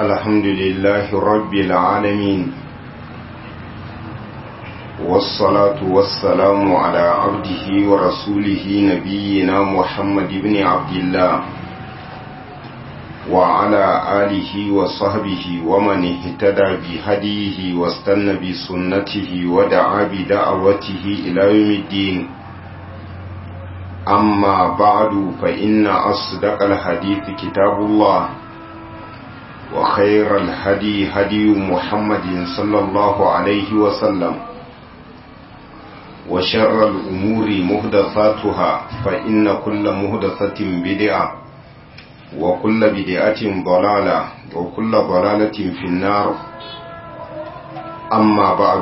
الحمد لله رب العالمين والصلاة والسلام على عبده ورسوله نبينا محمد بن عبد الله وعلى آله وصحبه ومن اهتدى بهديه واستنى بسنته ودعا بدعوته إلى يوم الدين أما بعد فإن أصدق الحديث كتاب الله وخير الهدي هدي محمد صلى الله عليه وسلم وشر الأمور مهدثاتها فإن كل مهدثة بدعة وكل بدعة ضلالة وكل ضلالة في النار أما بعد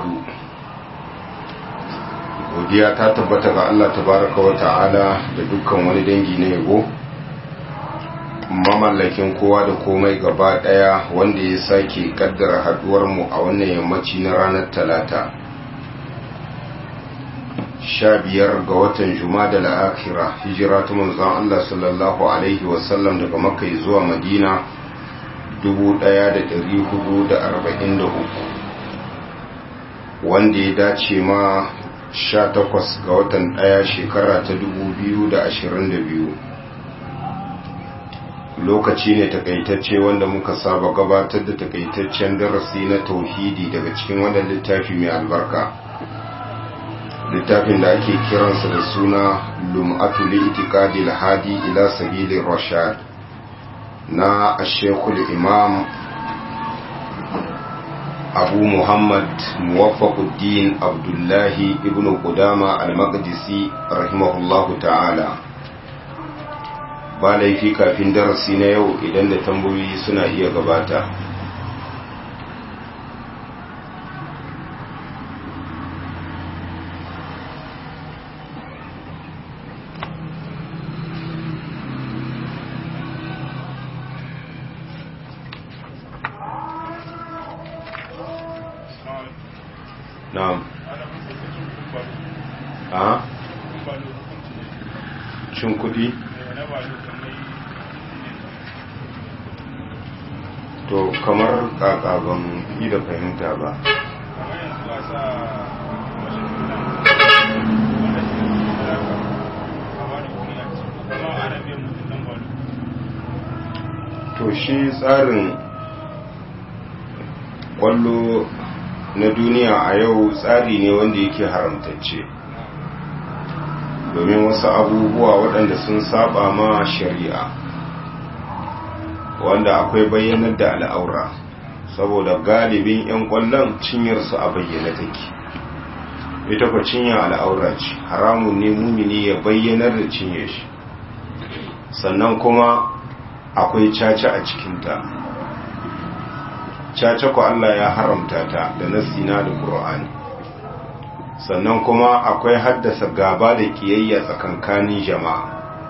godiya ta tabbata ga Allah tabaraka wa ta'ala da dukkan wani dangi na yabo mamallakin kowa da komai gaba daya wanda ya sake kaddara haduwar mu a wannan yammaci na ranar talata sha biyar ga watan jumada la'akira hijira ta manzon Allah sallallahu alaihi wasallam daga makka zuwa madina 1443 wanda ya dace ma 18 ga watan ɗaya shekara ta 2022 lokaci ne takaitacce wanda muka saba gabatar da takaitaccen darasi na tauhidi daga cikin wannan littafi mai albarka littafin da ake kiransa da suna lum'atu li itiqadil hadi ila sabilir rashad na ashekul imam abu muhammad muwaffaquddin abdullahi ibn qudama al-maqdisi rahimahullahu ta'ala ba laifi kafin darasi na yau idan da tambayoyi suna iya gabata na'am a cin kudi to kamar kakaban yi da fahimta ba to shi tsarin kwallo na duniya a yau tsari ne wanda yake haramtacce domin wasu abubuwa waɗanda sun saba ma shari'a wanda akwai bayyanar da al'aura saboda galibin 'yan ƙwallon cinyarsu a bayyana take ita kwa cinya al'aura ce haramun ne mumini ya bayyanar da cinye shi sannan kuma akwai caca a cikinta caca ku Allah ya haramta ta da nasina da Qur'ani sannan kuma akwai haddasa gaba da kiyayya tsakankanin jama'a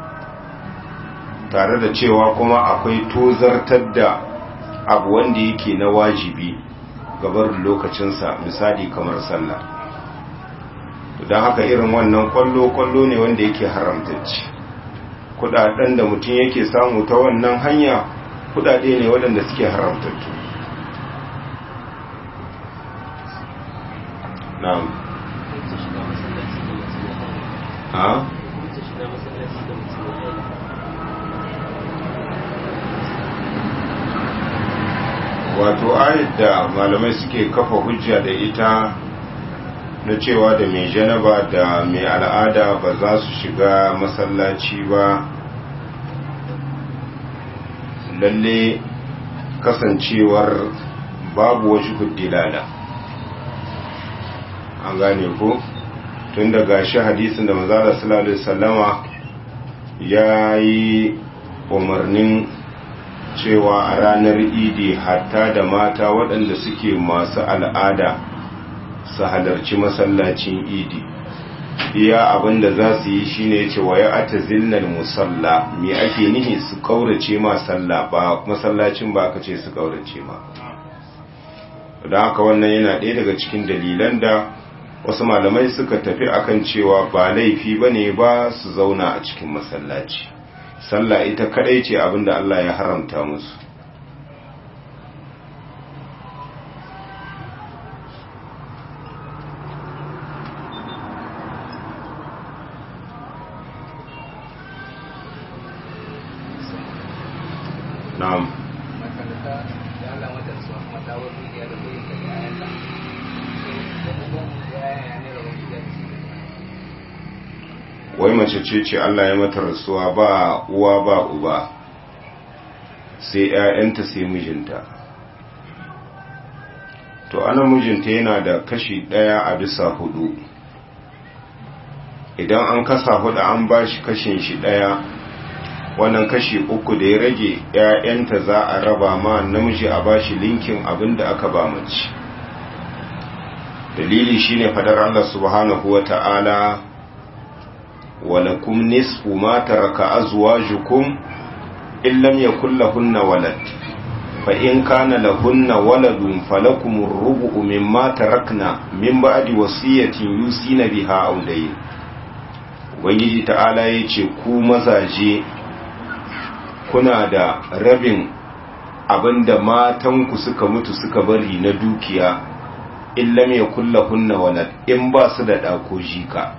tare da cewa kuma akwai tozartar da abu wanda yake na wajibi gabar lokacinsa misali kamar sallah don haka irin wannan kwallo-kwallo ne wanda yake haramtacci kudaden da mutum yake samu ta wannan hanya kudade ne waɗanda suke haramtattu na'am ha wato ayat da malamai suke kafa hujja da ita na cewa da mai janaba da mai al'ada ba za su shiga masallaci ba lalle kasancewar babu wasu kuddilala an gane ko tun daga shi hadisin da mazala sallallahu sallama ya yi umarnin cewa a ranar idi hatta da mata waɗanda suke masu al'ada su halarci masallacin idi iya abinda za su yi shine cewa ya ata zilnal musalla me ake nihi su kaurace ma sallah ba masallacin ba aka ce su kaurace ma don haka wannan yana ɗaya daga cikin dalilan da wasu malamai suka tafi akan cewa ba laifi ba ne ba su zauna a cikin masallaci sallah ita kadai ce abinda Allah ya haramta musu na'am makaranta da Allah mata su mata wani ya da bai da yayan ta da kuma yayan ne da wani da wai mace ce ce Allah ya mata rasuwa ba uwa ba uba sai ‘ya'yanta sai mijinta to ana mijinta yana da kashi ɗaya a bisa hudu idan an kasa hudu an ba shi kashin shi ɗaya wannan kashi uku da ya rage ‘ya'yanta za a raba ma namiji a ba shi linkin abin da aka ba mace dalili shine fadar Allah subhanahu wa ta'ala ولكم نصف ما ترك أزواجكم إن لم يكن لهن ولد فإن كان لهن ولد فلكم الربع مما تركنا من بعد وصية يوصين بها أو دين ubangiji ta'ala ya ce ku mazaje kuna da rabin abinda matanku suka mutu suka bari na dukiya in lam yakullahunna walad in ba su da ɗako jika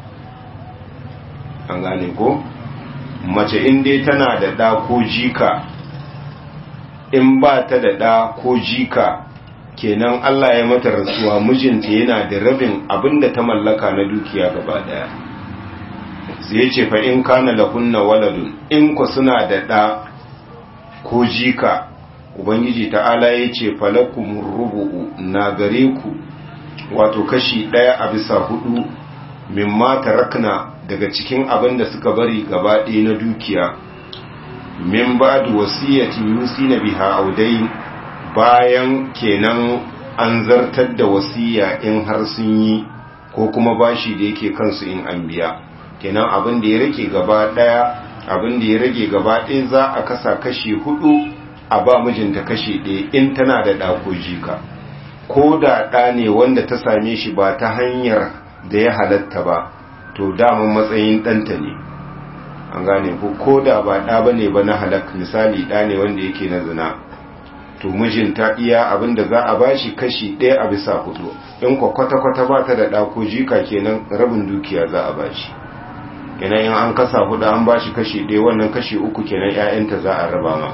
an gane ko mace in dai tana da ɗa ko jika in ba ta da ɗa ko jika kenan Allah ya mata rasuwa mijinta yana da rabin abinda ta mallaka na dukiya gaba daya sai ce fa in kana lahunna waladun in ku suna da ɗa ko jika ubangiji ta'ala ya ce falakum rubu'u na gare ku wato kashi ɗaya a bisa hudu mimma tarakna daga cikin abin da suka bari gaba ɗaya na dukiya min ba da wasiyyatin yusi na biha audain bayan kenan an zartar da wasiya in har sun yi ko kuma bashi da yake kansu in an biya kenan abin da ya rage gaba ɗaya abin da ya rage gaba ɗaya za a kasa kashi hudu a ba mijinta kashi ɗaya in tana da ɗako jika ko da ɗa ne wanda ta same shi ba ta hanyar da ya halatta ba to damun matsayin ɗanta ne an gane ko ko da ba ɗa ba ne ba na halak misali ɗa ne wanda yake na zina to mijinta iya abin da za a bashi kashi ɗaya a bisa hudu in kwa kwata-kwata ba ta da ɗa ko jika kenan rabin dukiya za a bashi kenan in an kasa hudu an bashi kashi ɗaya wannan kashi uku kenan 'ya'yanta za a raba ma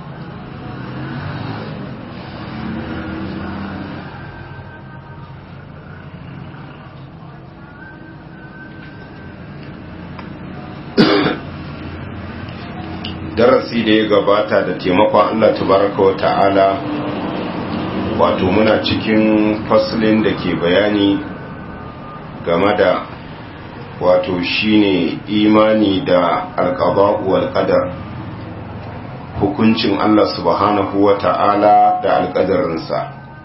darasi da ya gabata da taimakon Allah tabaraka wa ta'ala wato muna cikin faslin da ke bayani game da wato shine imani da alqada'u wal qadar hukuncin Allah subhanahu wa ta'ala da alqadarinsa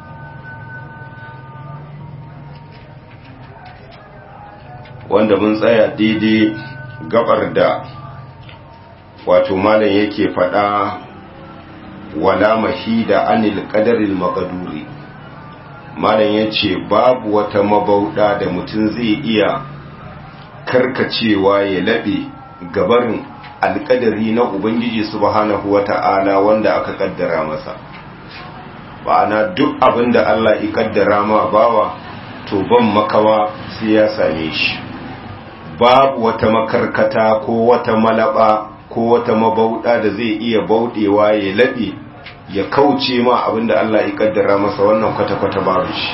wanda mun tsaya daidai gabar da wato malam yake faɗa wala mahida anil qadaril maqduri malam yace babu wata mabauda da mutum zai iya karkacewa ya labe gabarin alƙadari na ubangiji subhanahu wata'ala wanda aka kaddara masa ba'ana duk abinda Allah ya kaddara ma bawa to ban makawa sai ya same shi babu wata makarkata ko wata malaba ko wata mabauɗa da zai iya bauɗewa ya laɓe ya kauce ma abinda Allah ya kaddara masa wannan kwata-kwata babu shi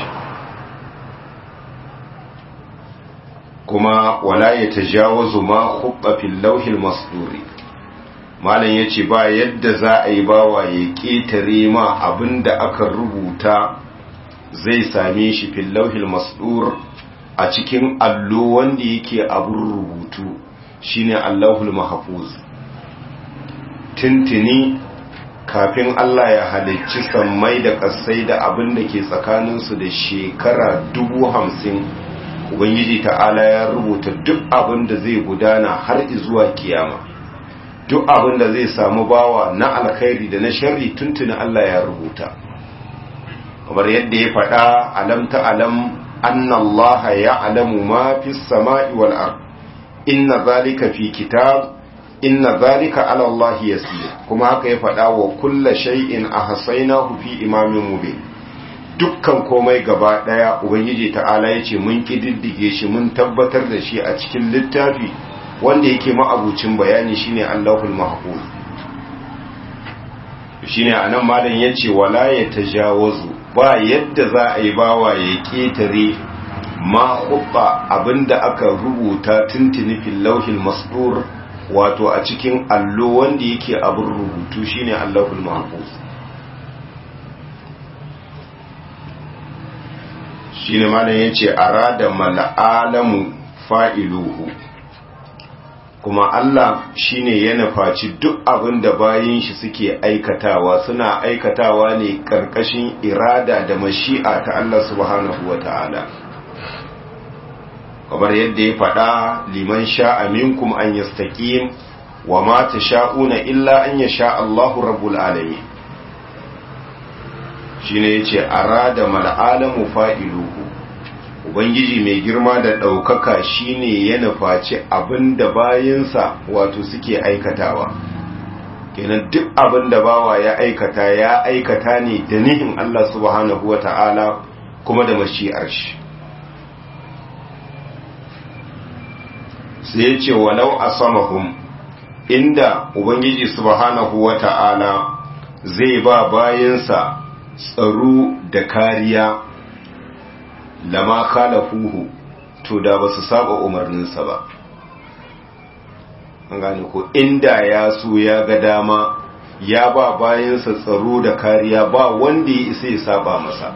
kuma wala ya tajawazu ma hubba fil lauhil masduri malam yace ba yadda za a yi bawa ya ketare ma abinda aka rubuta zai same shi fil lauhil masdur a cikin allo wanda yake abun rubutu shine Allahul mahfuz tintini kafin Allah ya halicci sammai da ƙasai da abin da ke tsakaninsu da shekara dubu hamsin ubangiji ta'ala ya rubuta duk abin da zai gudana har zuwa kiyama duk abin da zai samu bawa na alkhairi da na sharri tuntuni Allah ya rubuta kamar yadda ya faɗa alam ta'alam anna Allah ya'lamu ma fis sama'i wal ard inna zalika fi kitab inna zalika ala Allah yasir kuma haka ya faɗa wa kulla shay'in ahsaynahu fi imamin mubin dukkan komai gaba daya ubangiji ta'ala yace mun kididdige shi mun tabbatar da shi a cikin littafi wanda yake ma'abucin bayani shine Allahul mahfuz shine anan malam yace wala ya tajawazu ba yadda za a yi bawa ya ketare ma hubba abinda aka rubuta tuntuni fil lauhil masdur wato a cikin allo wanda yake abin rubutu shine allahul mahfuz shine malam yace arada mal'alamu fa'iluhu kuma Allah shine ya nufaci duk abin da bayin shi suke aikatawa suna aikatawa ne karkashin irada da mashi'a ta Allah subhanahu wata'ala kamar yadda ya faɗa liman sha'a minkum an yastaqim wa ma tasha'una illa an yasha Allahu rabbul alamin shine yace arada mal alamu fa'iluhu ubangiji mai girma da ɗaukaka shine ya nufaci abin da bayansa wato suke aikatawa kenan duk abin da bawa ya aikata ya aikata ne da nihin Allah subhanahu wa ta'ala kuma da mashi'ar shi sai ya ce walau a samahum inda ubangiji subhanahu wa ta'ala zai ba bayansa tsaro da kariya lama khalafuhu to da ba su saba umarninsa ba an gane ko inda ya so ya ga dama ya ba bayansa tsaro da kariya ba wanda ya isa ya saba masa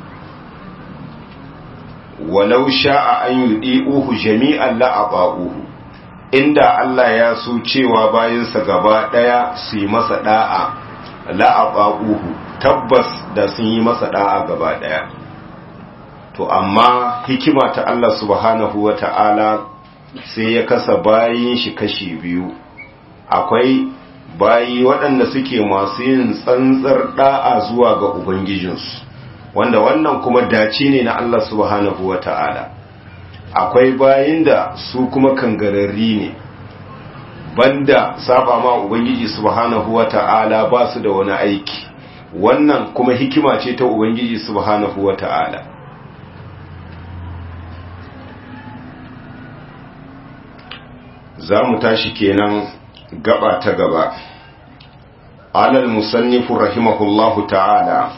walau sha'a an yudi'uhu jami'an la'aba'uhu inda Allah ya so cewa bayansa gaba daya su yi masa da'a la'aba'uhu tabbas da sun yi masa da'a gaba daya to amma hikima ta Allah subhanahu wa ta'ala sai ya kasa bayin shi kashi biyu akwai bayi waɗanda suke masu yin tsantsar ɗa'a zuwa ga Ubangijinsu wanda wannan kuma dace ne na Allah subhanahu wa ta'ala akwai bayin da su kuma kangararri ne banda saba ma Ubangiji subhanahu wa ta'ala ba su da wani aiki wannan kuma hikima ce ta Ubangiji subhanahu wa ta'ala za mu tashi kenan gaba ta gaba alal musannifu rahimahullahu ta'ala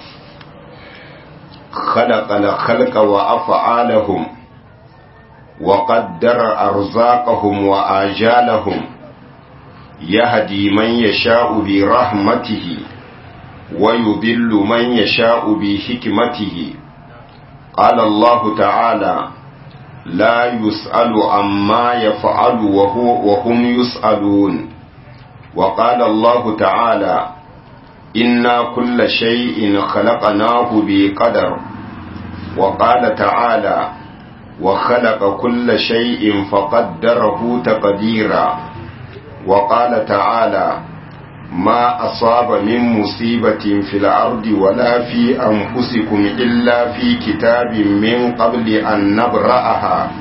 khalaqa khalqa wa af'alahum wa qaddara arzaqahum wa ajalahum yahdi man yasha'u bi rahmatihi wa yudillu man yasha'u bi hikmatihi qala Allah ta'ala لا يسأل عما يفعل وهو وهم يسألون وقال الله تعالى إنا كل شيء خلقناه بقدر وقال تعالى وخلق كل شيء فقدره تقديرا وقال تعالى ما أصاب من مصيبة في الأرض ولا في أنفسكم إلا في كتاب من قبل أن نبرأها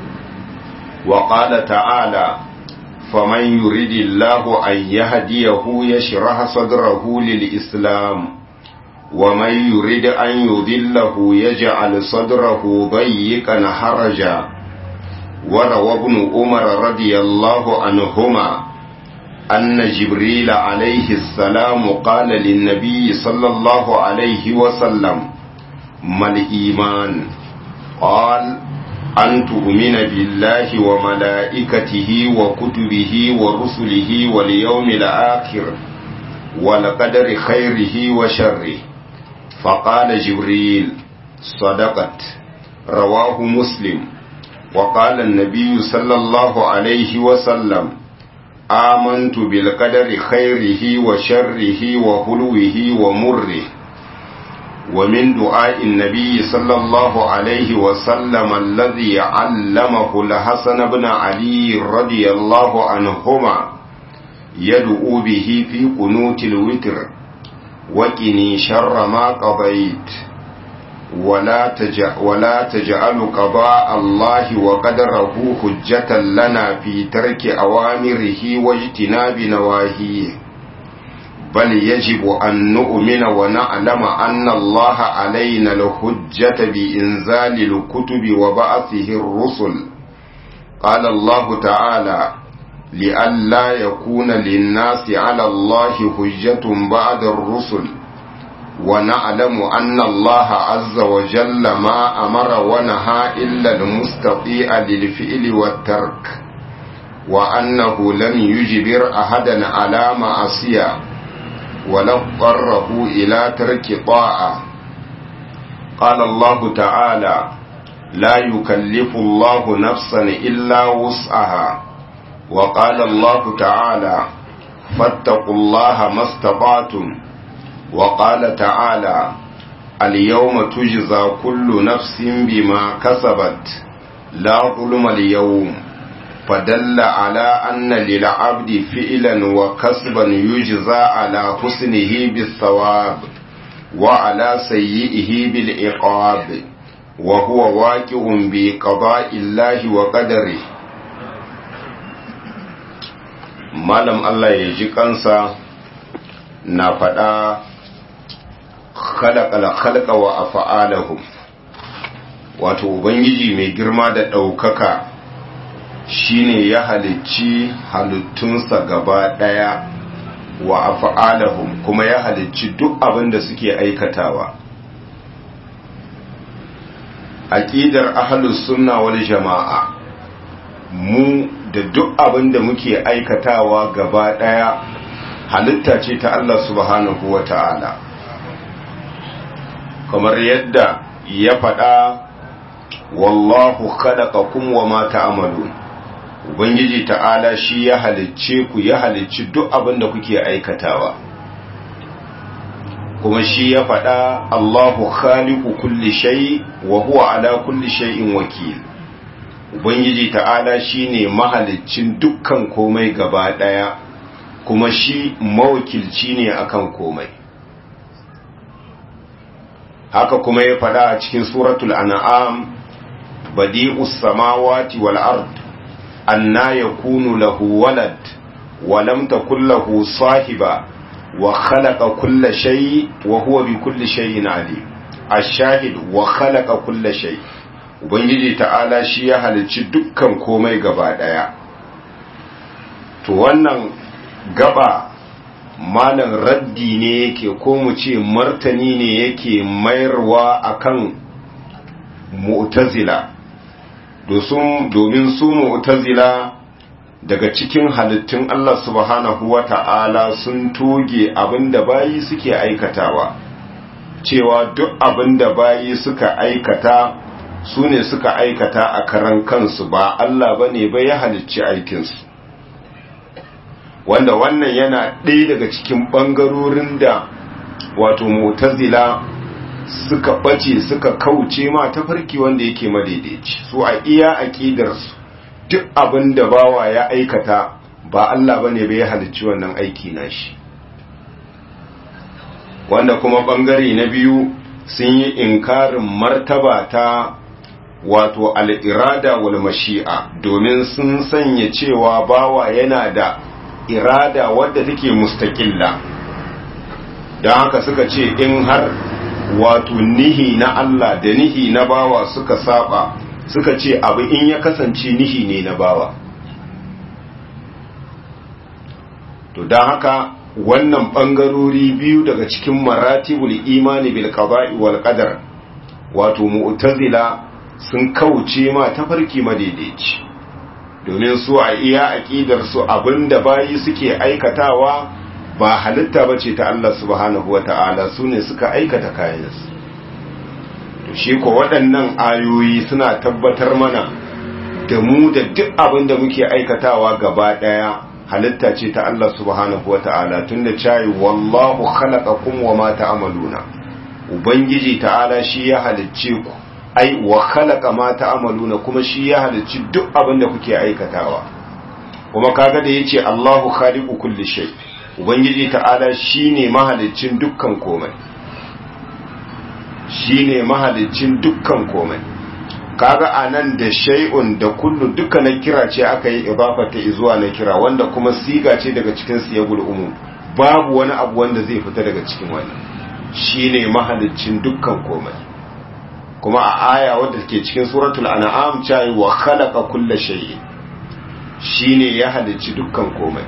وقال تعالى فمن يريد الله أن يهديه يشرح صدره للإسلام ومن يريد أن يذله يجعل صدره ضيقا حرجا وروى ابن عمر رضي الله عنهما أن جبريل عليه السلام قال للنبي صلى الله عليه وسلم ما الإيمان قال أن تؤمن بالله وملائكته وكتبه ورسله واليوم الآخر والقدر خيره وشره فقال جبريل صدقت رواه مسلم وقال النبي صلى الله عليه وسلم آمنت بالقدر خيره وشره وحلوه ومره ومن دعاء النبي صلى الله عليه وسلم الذي علمه الحسن بن علي رضي الله عنهما يدعو به في قنوت الوتر وقني شر ما قضيت ولا تجعل, ولا تجعل قضاء الله وقدره حجة لنا في ترك أوامره واجتناب نواهيه بل يجب أن نؤمن ونعلم أن الله علينا الحجة بإنزال الكتب وبعثه الرسل قال الله تعالى لئلا يكون للناس على الله حجة بعد الرسل ونعلم أن الله عز وجل ما أمر ونهى إلا المستطيع للفعل والترك وأنه لم يجبر أحدا على معصية ولا اضطره إلى ترك طاعة قال الله تعالى لا يكلف الله نفسا إلا وسعها وقال الله تعالى فاتقوا الله ما استطعتم وقال تعالى اليوم تجزى كل نفس بما كسبت لا ظلم اليوم فدل على أن للعبد فعلا وكسبا يجزى على حسنه بالثواب وعلى سيئه بالعقاب وهو واقع بقضاء الله وقدره malam Allah ya ji kansa na faɗa khalaqal khalqa wa af'alahum wato ubangiji mai girma da ɗaukaka shine ya halicci halittunsa gaba ɗaya wa af'alahum kuma ya halicci duk abin da suke aikatawa aqidar ahlus sunna wal jama'a mu da duk abin da muke aikatawa gaba ɗaya halitta ce ta Allah subhanahu wa ta'ala kamar yadda ya faɗa wallahu khalaqakum wa ma ta'malun ubangiji ta'ala shi ya halicce ku ya halicci duk abin da kuke aikatawa kuma shi ya faɗa Allahu khaliqu kulli shay wa huwa ala kulli shay'in wakil ubangiji ta'ala shine mahaliccin dukkan komai gaba daya kuma shi mawakilci ne akan komai haka kuma ya fada a cikin suratul an'am badi'us samawati wal ard anna yakunu lahu walad wa lam takul lahu sahiba wa khalaqa kulla shay wa huwa bi kulli shay'in alim ash-shahid wa khalaqa kulla shay' ubangiji ta'ala shi ya halicci dukkan komai gaba daya to wannan gaba malan raddi ne yake ko mu ce martani ne yake mayarwa akan mu'tazila domin su mu'tazila daga cikin halittun Allah subhanahu wa ta'ala sun toge abinda bayi suke aikatawa cewa duk abinda bayi suka aikata su ne suka aikata a karan kansu ba Allah ba ne ba ya halicci aikinsu wanda wannan yana ɗaya daga cikin ɓangarorin da wato mutazila suka ɓace suka kauce ma tafarki wanda yake madaidaici su a iya aƙidarsu duk abin da bawa ya aikata ba Allah ba ne ba ya halicci wannan aiki na shi wanda kuma ɓangare na biyu sun yi inkarin martaba ta wato al'irada wal mashi'a domin sun sanya cewa bawa yana da irada wadda take mustaƙilla don haka suka ce in har wato nihi na Allah da nihi na bawa suka saba suka ce abu in ya kasance nihi ne na bawa to don haka wannan ɓangarori biyu daga cikin maratibul imani bil qada'i wal qadar wato mu'tazila sun kauce ma tafarki madaidaici domin su a iya aƙidar su abinda bayi suke aikatawa ba halitta bace ta Allah subhanahu wata'ala su ne suka aikata kayansu to shi ko waɗannan ayoyi suna tabbatar mana da mu da duk abinda muke aikatawa gaba ɗaya halitta ce ta Allah subhanahu wata'ala tunda cayi wallahu khalaqakum wa ma ta'maluna ubangiji ta'ala shi ya halicce ku ai wa khalaqa ma ta'maluna kuma shi ya halicci duk abin da kuke aikatawa kuma kaga da yace Allahu khaliqu kulli shay ubangiji ta'ala shine mahaliccin dukkan komai shine mahaliccin dukkan komai kaga anan da shay'un da kullu duka na kira ce aka yi idafa ta zuwa na kira wanda kuma siga ce daga cikin siyagul umum babu wani abu wanda zai fita daga cikin wannan shine mahaliccin dukkan komai kuma a aya wadda ke cikin suratul an'am cewa wa khalaqa kulla shay'in shine ya halicci dukkan komai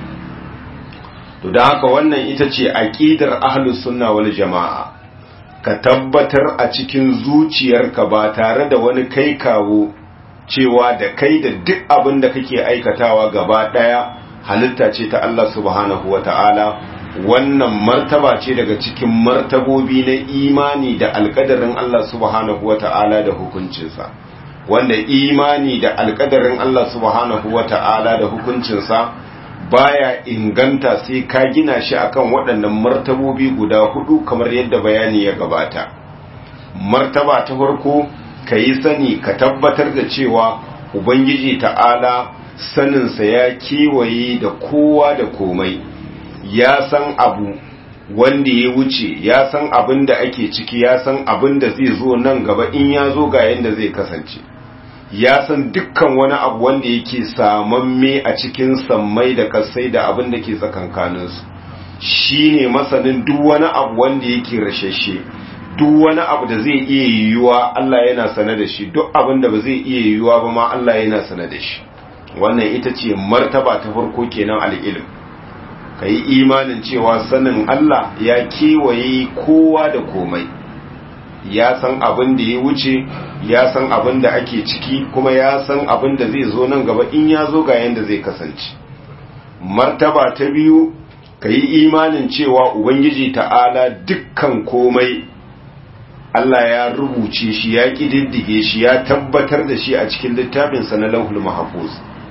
to don haka wannan ita ce aqidar ahlus sunna wal jama'a ka tabbatar a cikin zuciyarka ba tare da wani kai kawo cewa da kai da duk abin da kake aikatawa gaba daya halitta ce ta Allah subhanahu wata'ala wannan martaba ce daga cikin martabobi na imani da alkadarin Allah subhanahu wata'ala da hukuncinsa wanda imani da alkadarin Allah subhanahu wata'ala da hukuncinsa baya inganta sai ka gina shi akan waɗannan martabobi guda hudu kamar yadda bayani ya gabata martaba ta farko ka yi sani ka tabbatar da cewa ubangiji ta'ala saninsa ya kewaye da kowa da komai ya san abu wanda ya wuce ya san abin da ake ciki ya san abin da zai zo nan gaba in ya zo ga yadda zai kasance ya san dukkan wani abu wanda yake samamme a cikin sammai da kasai da abin da ke tsakankaninsu shi ne masanin duk wani abu wanda yake rashashe duk wani abu da zai iya yiwuwa Allah yana sane da shi duk abin da ba zai iya yiwuwa ba ma Allah yana sane da shi wannan ita ce martaba ta farko kenan al'ilm ka yi imanin cewa sanin Allah ya kewaye kowa da komai ya san abin da ya wuce ya san abin da ake ciki kuma ya san abin da zai zo nan gaba in ya zo ga yadda zai kasance martaba ta biyu ka yi imanin cewa ubangiji ta'ala dukkan komai Allah ya rubuce shi ya ƙididdige shi ya tabbatar da shi a cikin littafinsa na lauhul mahafuz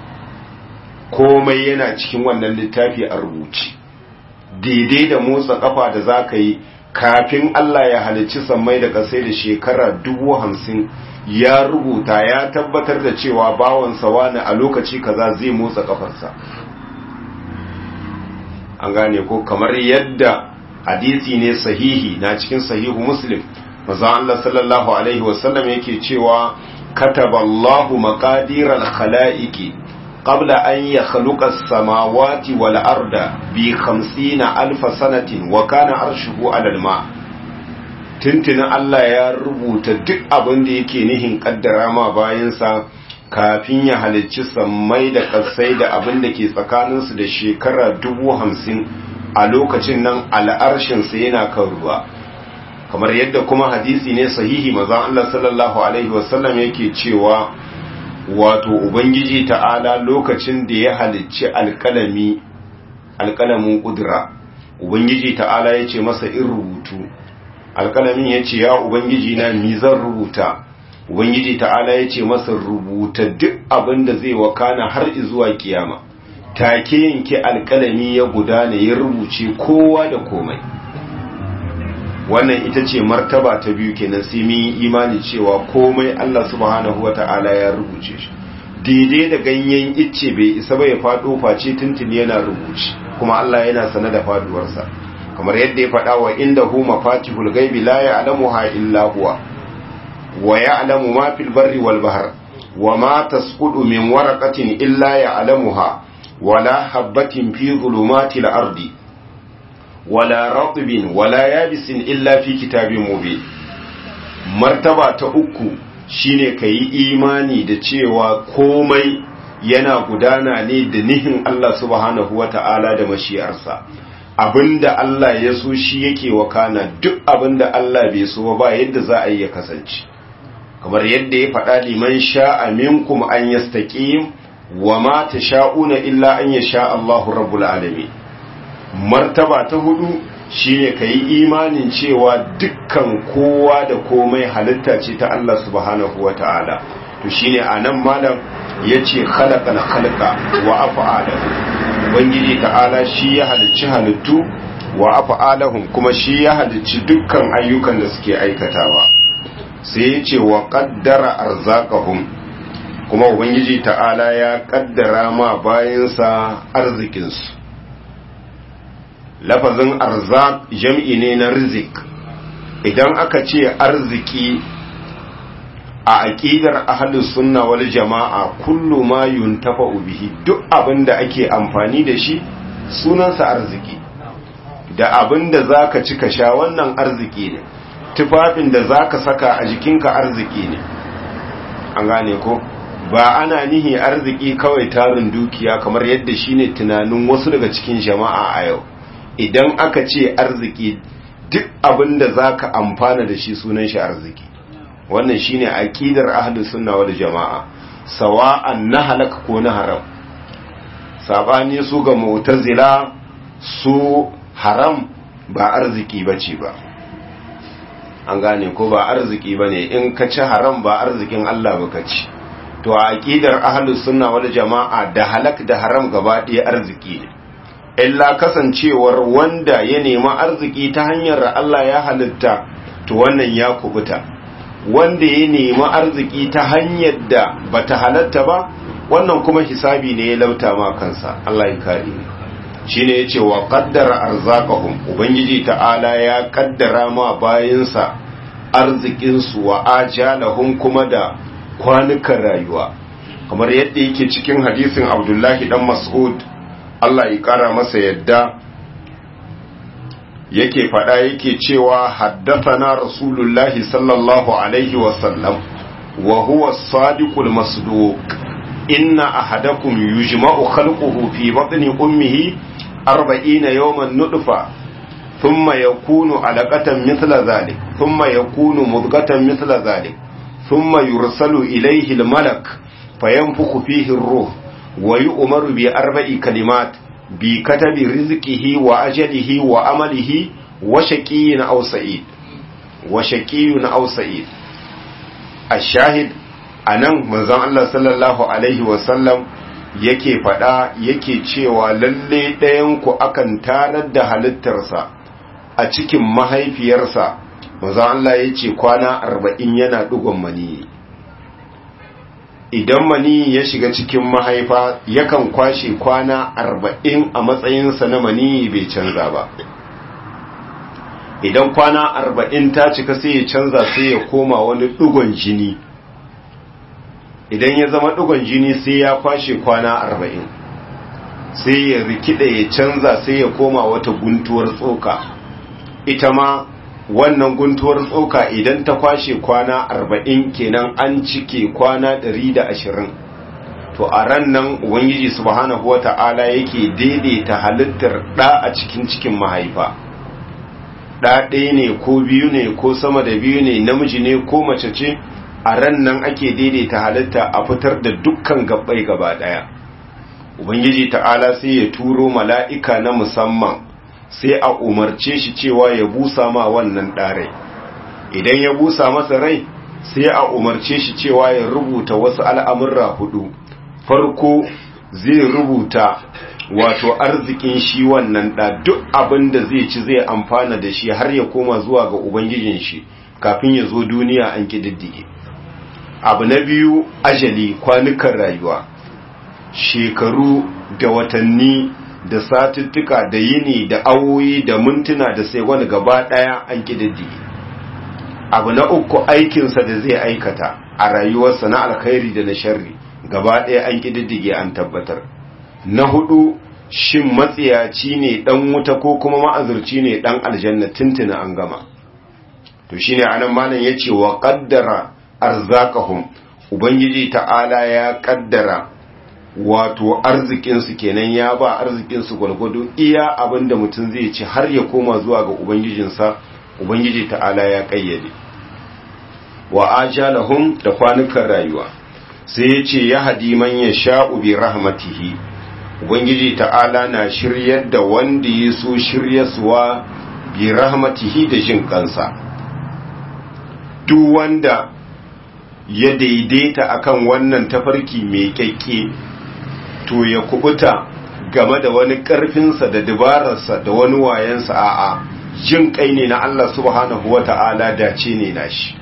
komai yana cikin wannan littafi a rubuce daidai da motsa kafa da za ka yi kafin Allah ya halicci sammai da ƙasai da shekara dubu hamsin ya rubuta ya tabbatar da cewa bawansa wani a lokaci kaza zai motsa kafarsa an gane ko kamar yadda hadisi ne sahihi na cikin sahihu muslim maza Allah sallallahu alaihi wasallam yake cewa kataballahu maqadiral khalaiqi قبل أن يخلق السماوات والأرض بخمسين ألف سنة وكان عرشه على الماء tuntuni Allah ya rubuta duk abin da yake nihin kaddara ma bayansa kafin ya halicci sammai da ƙasai da abin da ke tsakaninsu da shekara dubu hamsin a lokacin nan al'arshinsa yana kan ruwa kamar yadda kuma hadisi ne sahihi maza Allah sallallahu alaihi wasallam yake cewa wato ubangiji ta'ala lokacin da ya halicci alkalami alkalamin kudura ubangiji ta'ala ya ce masa in rubutu alkalamin ya ce ya ubangiji na mi zan rubuta ubangiji ta'ala ya ce masa rubuta duk abin da zai wakana har zuwa kiyama take yanke alkalami ya gudana ya rubuce kowa da komai wannan ita ce martaba ta biyu kenan sai mun yi imani cewa komai Allah subhanahu wata'ala ya rubuce shi daidai da ganyen icce bai isa ba ya fado face tuntuni yana rubuce kuma Allah yana sane da faduwarsa kamar yadda ya faɗa wa inda hu mafatihul ghaibi la ya'lamuha illa huwa wa ya'lamu ma fil barri wal bahr wa ma tasqutu min waraqatin illa ya'lamuha wala habatin fi dhulumatil ardi wala ratbin wala yabisin illa fi kitabin mubin martaba ta uku shine kayi imani da cewa komai yana gudana ne da nihin Allah subhanahu wata'ala da mashi'arsa abinda Allah ya so shi yake wakana duk abinda Allah bai so ba yadda za a yi ya kasance kamar yadda ya faɗa liman sha'a minkum an yastaqim wa ma tasha'una illa an yasha Allahu rabbul alamin martaba ta hudu shine ka yi imanin cewa dukkan kowa da komai halitta ce ta Allah subhanahu wa ta'ala to shine a nan malam ya ce halaka na halka wa afa'alahu ubangiji ta'ala shi ya halicci halittu wa afa'alahum kuma shi ya halicci dukkan ayyukan da suke aikatawa sai ya ce wa qaddara arzaqahum kuma ubangiji ta'ala ya kaddara ma bayansa arzikinsu lafazin arzak jam'i ne na rizik idan aka ce arziki a aƙidar ahalus sunna wal jama'a kullu ma yuntafa bihi duk abin da ake amfani da shi sunansa arziki da abin da za ka ci ka sha wannan arziki ne tufafin da za ka saka a jikinka arziki ne an gane ko ba ana nihi arziki kawai tarin dukiya kamar yadda shine tunanin wasu daga cikin jama'a a yau idan aka ce arziki duk abin da za ka amfana da shi sunan shi arziki wannan shine aqidar ahlus sunna wal jama'a sawa'an na halaka ko na haram sabani su ga mu'tazila su haram ba arziki bace ba an gane ko ba arziki bane in ka ci haram ba arzikin Allah ba ka ci to a aqidar ahlus sunna wal jama'a da halak da haram gaba ɗaya arziki ne illa kasancewar wanda ya nemi arziki ta hanyar Allah ya halitta to wannan ya kubuta wanda ya nemi arziki ta hanyar da bata halatta ba wannan kuma hisabi ne ya lauta ma kansa Allah ya kare shine yace wa qaddara arzaqahum ubangiji ta'ala ya kaddara ma bayinsa arzikin su wa ajalahum kuma da kwanukan rayuwa kamar yadda yake cikin hadisin Abdullahi dan Mas'ud Allah ya kara masa yadda yake faɗa yake cewa haddathana rasulullahi sallallahu alaihi wasallam wa huwa sadiqul masduq inna ahadakum yujma'u khalquhu fi batni ummihi 40 yawman nutfa thumma yakunu alaqatan mithla dhalik thumma yakunu mudghatan mithla dhalik thumma yursalu ilayhi almalak fayanfukhu fihi ar-ruh wa yu'maru bi arba'i kalimat bi katabi rizqihi wa ajalihi wa amalihi wa shaqiyyin aw sa'id wa shaqiyyun aw sa'id ash-shahid anan manzon Allah sallallahu alaihi wa sallam yake fada yake cewa lalle ɗayan ku akan tarar da halittarsa a cikin mahaifiyarsa manzon Allah yace kwana 40 yana dugon mani idan mani ya shiga cikin mahaifa yakan kwashe kwana arba'in a matsayinsa na mani bai canza ba idan kwana arba'in ta cika sai ya canza sai ya koma wani ɗugon jini idan ya zama ɗugon jini sai ya kwashe kwana arba'in sai ya rikida ya canza sai ya koma wata guntuwar tsoka ita ma wannan guntuwar tsoka idan ta kwashe kwana arba'in kenan an cike kwana ɗari da ashirin to a ran nan ubangiji subhanahu wa ta'ala yake daidaita halittar ɗa a cikin cikin mahaifa ɗa ɗaya ne ko biyu ne ko sama da biyu ne namiji ne ko mace ce a ran nan ake daidaita halitta a fitar da dukkan gabbai gaba ɗaya ubangiji ta'ala sai ya turo mala'ika na musamman sai a umarce shi cewa ya busa ma wannan ɗarai idan ya busa masa rai sai a umarce shi cewa ya rubuta wasu al'amurra hudu farko zai rubuta wato arzikin shi wannan ɗa duk abin da zai ci zai amfana da shi har ya koma zuwa ga ubangijin shi kafin ya zo duniya an ƙididdige abu na biyu ajali kwanukan rayuwa shekaru da watanni da satuttuka da yini da awoyi da mintuna da sai wani gaba daya an kididdige abu na uku aikinsa da zai aikata a rayuwarsa na alkhairi da na sharri gaba daya an kididdige an tabbatar na hudu shin matsiyaci ne dan wuta ko kuma ma'azurci ne dan aljanna tuntuna an gama to shine anan malam yace wa qaddara arzakahum ubangiji ta'ala ya kaddara wato arzikinsu kenan ya ba arzikinsu gwalgwado iya abinda mutum zai ci har ya koma zuwa ga ubangijinsa ubangiji ta'ala ya kayyade wa ajalahum da kwanukan rayuwa sai ya ce ya hadi man ya sha'u bi rahmatihi ubangiji ta'ala na shiryar da wanda ya so shiryaswa bi rahmatihi da jin kansa duk wanda ya daidaita akan wannan tafarki mai kyakke to ya kubuta game da wani ƙarfinsa da dabararsa da wani wayansa a'a jin kai ne na Allah subhanahu wa ta'ala dace ne na shi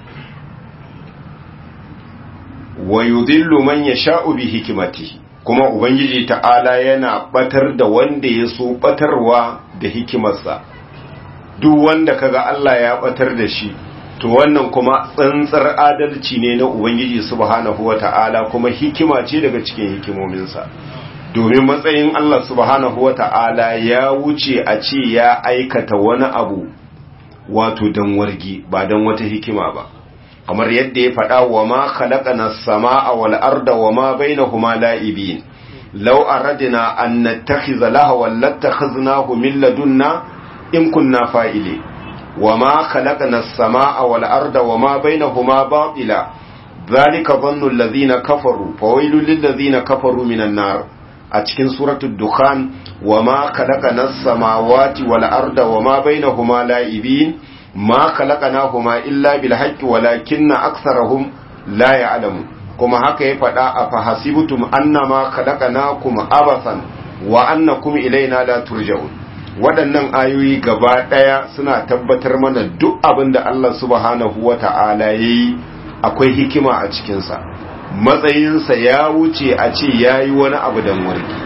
wa yudillu man yasha'u bi hikimatihi kuma ubangiji ta'ala yana batar da wanda ya so batarwa da hikimarsa duk wanda kaga Allah ya batar da shi to wannan kuma tsantsar adalci ne na ubangiji subhanahu wata'ala kuma hikima ce daga cikin hikimominsa domin matsayin Allah subhanahu wata'ala ya wuce a ce ya aikata wani abu wato dan wargi ba dan wata hikima ba kamar yadda ya faɗa wa ma khalaqana as-samaa wal arda wa ma bainahuma la'ibin law aradna an nattakhiza lahwan lattakhadnahu min ladunna in kunna fa'ili wa ma khalaqana as-samaa wal arda wa ma bainahuma batila dhalika dhannu alladhina kafaru fawailul lil ladhina kafaru minan nar a cikin suratul dukhan wa ma khalaqana as-samawati wal arda wa ma bainahuma la'ibin ma khalaqnahuma illa bil haqqi walakinna aktharahum la ya'lamun kuma haka ya faɗa a fahasibtum annama khalaqnakum abathan wa annakum ilaina la turja'un waɗannan ayoyi gaba ɗaya suna tabbatar mana duk abin da Allah subhanahu wata'ala yayi akwai hikima a cikinsa matsayinsa ya wuce a ce yayi wani abu dan warki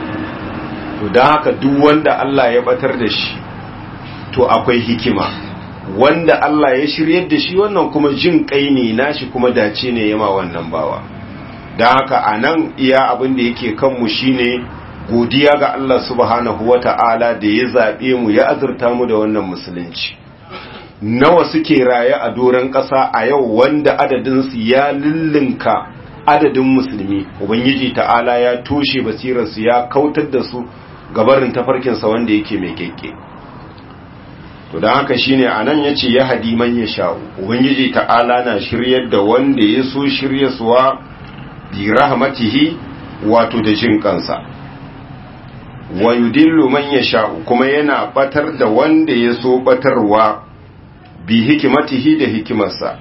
to don haka duk wanda Allah ya batar da shi to akwai hikima wanda Allah ya shiryar da shi wannan kuma jin kai ne nashi kuma dace ne yama wannan bawa don haka a nan iya abin da yake kanmu shine godiya ga Allah subhanahu wa ta'ala da ya zaɓe mu ya azurta mu da wannan musulunci nawa suke raye a doron ƙasa a yau wanda adadinsu ya lullunka adadin musulmi ubangiji ta'ala ya toshe basirarsu ya kautar da su gabarin tafarkinsa wanda yake mai keke to don haka shine anan yace ya hadi man ya sha'u ubangiji ta'ala na shiryar da wanda ya so shiryaswa bi rahmatihi wato da jin kansa wa yudillu man ya sha'u kuma yana batar da wanda ya so batarwa bi hikimatihi da hikimarsa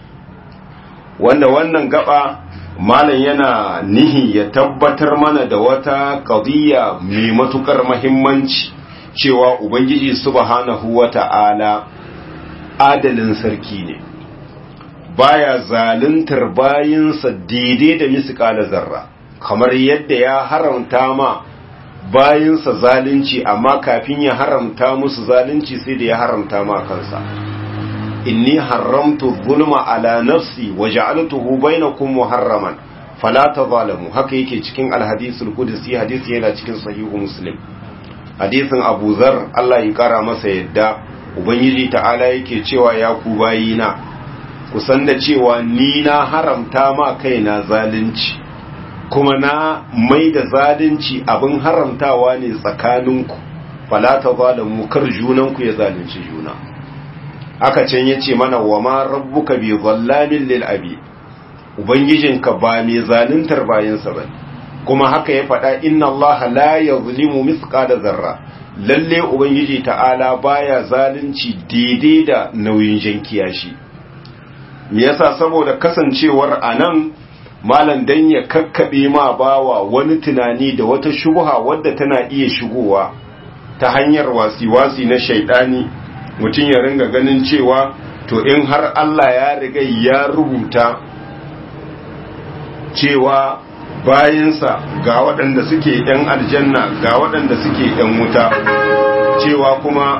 wanda wannan gaba malam yana nihi ya tabbatar mana da wata qadiyya mai matukar muhimmanci cewa Ubangiji subhanahu wa ta'ala adalin sarki ne, baya zaluntar bayinsa daidai da misikala zarra, kamar yadda ya haramta ma bayinsa zalunci amma kafin ya haramta musu zalunci sai da ya haramta ma kansa. Inni haramtu zulma ala nafsi wa ja'altuhu bainakum muharraman fala tazalamu haka yake cikin alhadisul qudsi hadisi yana cikin sahihu muslim hadisin abu zar Allah ya kara masa yadda ubangiji ta'ala yake cewa ya ku bayina ku san da cewa ni na haramta ma kaina zalunci kuma na mai da zalunci abin haramtawa ne tsakaninku fala ta zalamu kar junanku ya zalunci juna aka can yace mana wa ma rabbuka bi zallamin lil abi ubangijinka ba mai zaluntar bayansa bane kuma haka ya faɗa inna Allah la yazlimu mithqala zarra lalle ubangiji ta'ala baya zalunci daidai da nauyin jankiya shi me yasa saboda kasancewar anan malam dan ya kakkabe ma bawa wani tunani da wata shubha wadda tana iya shigowa ta hanyar wasi-wasi na shaidani mutum ya ringa ganin cewa to in har Allah ya riga ya rubuta cewa bayinsa ga waɗanda suke ‘yan aljanna ga waɗanda suke ‘yan wuta cewa kuma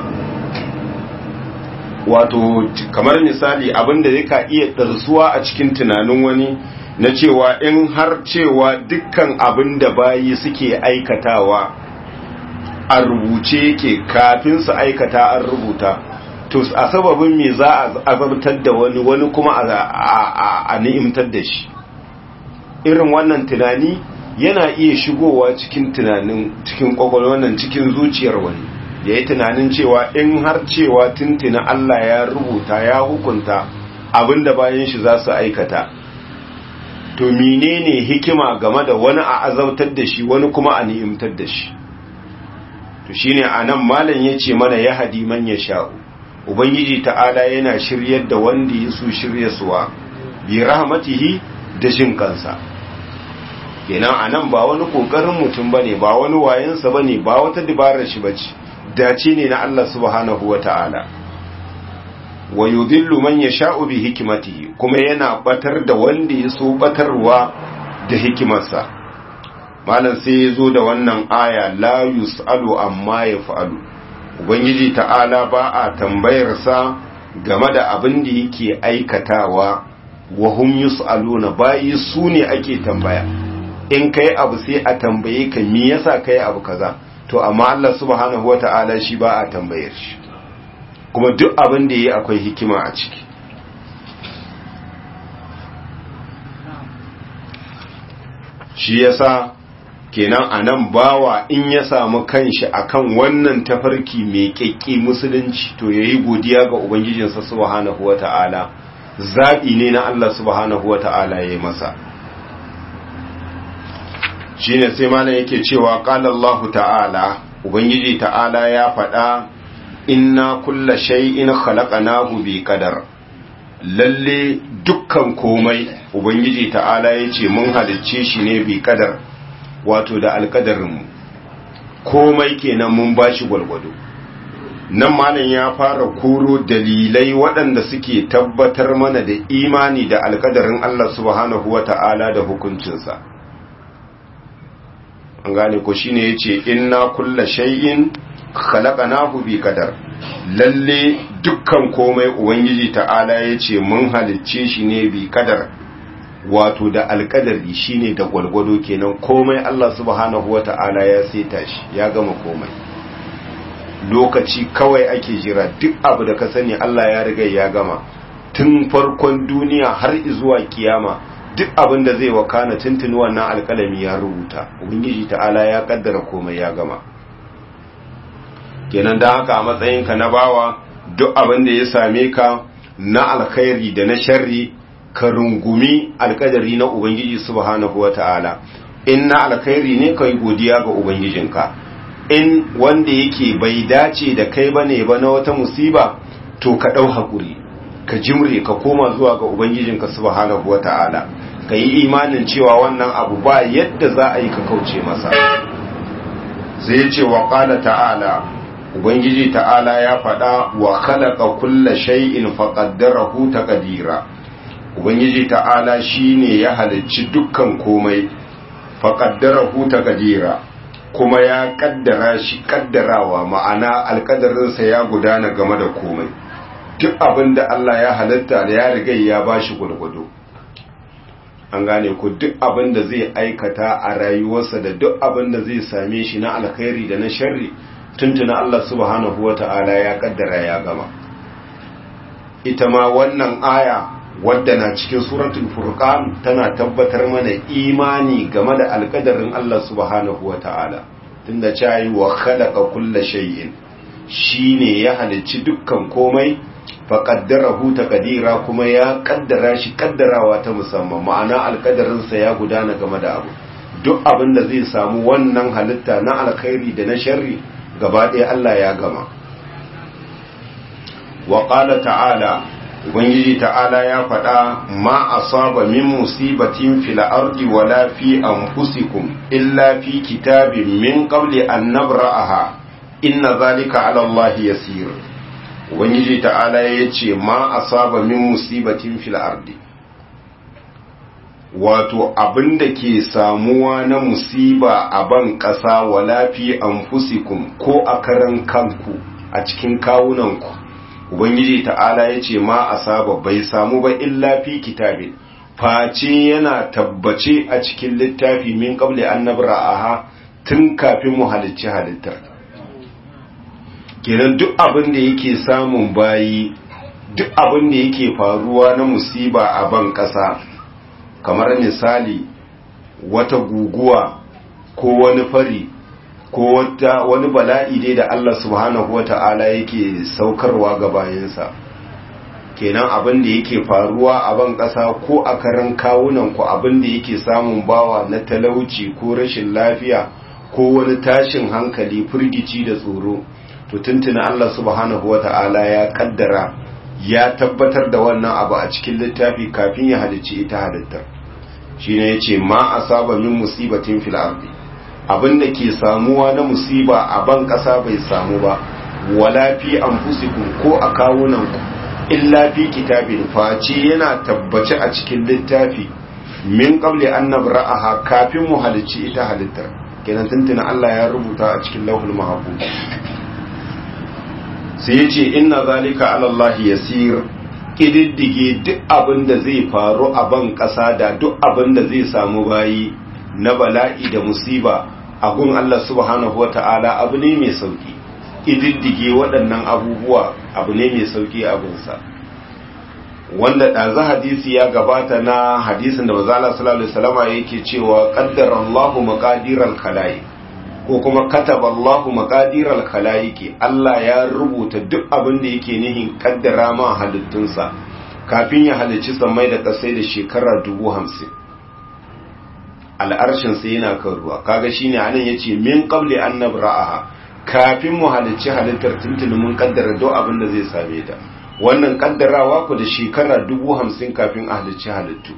wato kamar misali abinda zai iya ɗarsuwa a cikin tunanin wani na cewa in har cewa dukkan abin da bayi suke aikatawa a rubuce yake kafin su aikata an rubuta to a sababin me za a azabtar da wani wani kuma a ni'imtar da shi irin wannan tunani yana iya shigowa cikin tunanin cikin kwakwalwar nan cikin zuciyar wani ya yi tunanin cewa in har cewa tuntuna Allah ya rubuta ya hukunta abinda bayan shi za su aikata to menene hikima game da wani a azautar da shi wani kuma a ni'imtar da shi to shine anan malam yace mana ya hadi man ya sha'u ubangiji ta'ala yana shiryar da wanda ya so shiryaswa bi rahmatihi da jin kansa kenan anan ba wani kokarin mutum bane ba wani wayensa bane ba wata dabarar shi bace dace ne na Allah subhanahu wata'ala wa yudhillu man yasha'u bi hikmatihi kuma yana batar da wanda ya so batarwa da hikimarsa malam sai ya zo da wannan aya la yus'alu amma yaf'alu ubangiji ta'ala ba a tambayar sa game da abin da yake aikatawa wa hum yus'aluna bayi su ne ake tambaya in kai abu sai a tambaye ka me yasa kai abu kaza to amma Allah subhanahu wata'ala shi ba a tambayar shi kuma duk abin da yayi akwai hikima a ciki shi yasa kenan anan bawa in ya samu kanshi akan wannan tafarki mai kekki musulunci to yayi godiya ga ubangijinsa subhanahu wata'ala zabi ne na Allah subhanahu wata'ala yayi masa shine sai malam yake cewa qala Allah ta'ala ubangiji ta'ala ya faɗa inna kulla shay'in khalaqnahu bi qadar lalle dukkan komai ubangiji ta'ala yace mun halicce shi ne bi qadar wato da alkadarin mu komai kenan mun bashi gwalgwado nan malam ya fara koro dalilai waɗanda suke tabbatar mana da imani da alkadarin Allah subhanahu wata'ala da hukuncinsa an gane ko shine yace inna kulla shay'in khalaqnahu bi qadar lalle dukkan komai ubangiji ta'ala yace mun halicce shi ne bi qadar wato da alkadari shine da gwalgwado kenan komai Allah subhanahu wata'ala ya saita shi ya gama komai lokaci kawai ake jira duk abu da ka sani Allah ya riga ya gama tun farkon duniya har zuwa kiyama duk abin da zai wakana tuntuni wannan alkalami ya rubuta ubangiji ta'ala ya kaddara komai ya gama kenan da haka a matsayinka na bawa duk abin da ya same ka na alkhairi da na sharri ka rungumi alkadari na ubangiji subhanahu wata'ala in na alkhairi ne kai godiya ga ubangijinka in wanda yake bai dace da kai bane ba na wata musiba to ka dau hakuri ka jimre ka koma zuwa ga ubangijinka subhanahu wata'ala ka yi imanin cewa wannan abu ba yadda za a yi ka kauce masa sai ce wa qala ta'ala ubangiji ta'ala ya faɗa wa khalaqa kulla shay'in faqaddarahu taqdira ubangiji ta'ala shine ya halicci dukkan komai faqaddarahu taqdira kuma ya kaddara shi kaddarawa ma'ana alkadarinsa ya gudana game da komai duk abin da Allah ya halitta da ya riga ya bashi gurgudu an gane ku duk abin da zai aikata a rayuwarsa da duk abin da zai same shi na alkhairi da na sharri tuntuna Allah subhanahu wata'ala ya kaddara ya gama ita ma wannan aya wadda na cikin suratul furqan tana tabbatar mana imani game da alkadarin Allah subhanahu wata'ala tunda cewa wa khalaqa kulla shay'in shine ya halicci dukkan komai fa qaddarahu taqdira kuma ya kaddara shi kaddarawa ta musamman ma'ana alkadarin sa ya gudana game da abu duk abin da zai samu wannan halitta na alkhairi da na sharri gaba ɗaya Allah ya gama wa qala ta'ala ubangiji ta'ala ya faɗa ma asaba min musibatin fil ardi wala fi anfusikum illa fi kitabin min qabli an nabra'aha inna zalika 'ala Allah yasir ubangiji ta'ala yace ma asaba min musibatin fil ardi wato abinda ke samuwa na musiba a ban ƙasa wala fi anfusikum ko a karan kanku a cikin kawunanku ubangiji ta'ala ya ce ma asaba bai samu ba illa fi kitabin face yana tabbace a cikin littafi min qabli an nabra'aha tun kafin mu halicci halittar kenan duk abin da yake samun bayi duk abin da yake faruwa na musiba a ban ƙasa kamar misali wata guguwa ko wani fari ko wata wani bala'i dai da Allah subhanahu wata'ala yake saukarwa ga bayansa kenan abin da yake faruwa a ban ƙasa ko a karan kawunan ku abin da yake samun bawa na talauci ko rashin lafiya ko wani tashin hankali firgici da tsoro to tuntuna Allah subhanahu wata'ala ya kaddara ya tabbatar da wannan abu a cikin littafi kafin ya halicci ita halittar shine yace ma asaba min musibatin fil ardi abin da ke samuwa na musiba a ban ƙasa bai samu ba wala fi anfusikum ko a kawunanku illa fi kitabin face yana tabbace a cikin littafi min qabli an nabra'aha kafin mu halicci ita halittar kenan tuntuna Allah ya rubuta a cikin lauhul mahfuz sai yace inna zalika ala Allah yasir kididdige duk abin da zai faru a ban ƙasa da duk abin da zai samu bayi na bala'i da musiba a gun Allah subhanahu wata'ala abu ne mai sauki ididdige waɗannan abubuwa abu ne mai sauki a gunsa wanda ɗazu hadisi ya gabata na hadisin da mazala sallallahu alaihi wasallama yake cewa qaddara Allahu maqadiral khalaiq ko kuma kataba Allahu maqadiral khalaiqi Allah ya rubuta duk abin da yake nihin kaddara ma halittunsa kafin ya halicci samai da kasai da shekara dubu hamsin al'arshin sai yana kan ruwa kaga shine anan yace min qabli an nabra'aha kafin mu halicci halittar tuntuni mun kaddara duk abin da zai same ta wannan kaddarawa ku da shekara dubu hamsin kafin a halicci halittu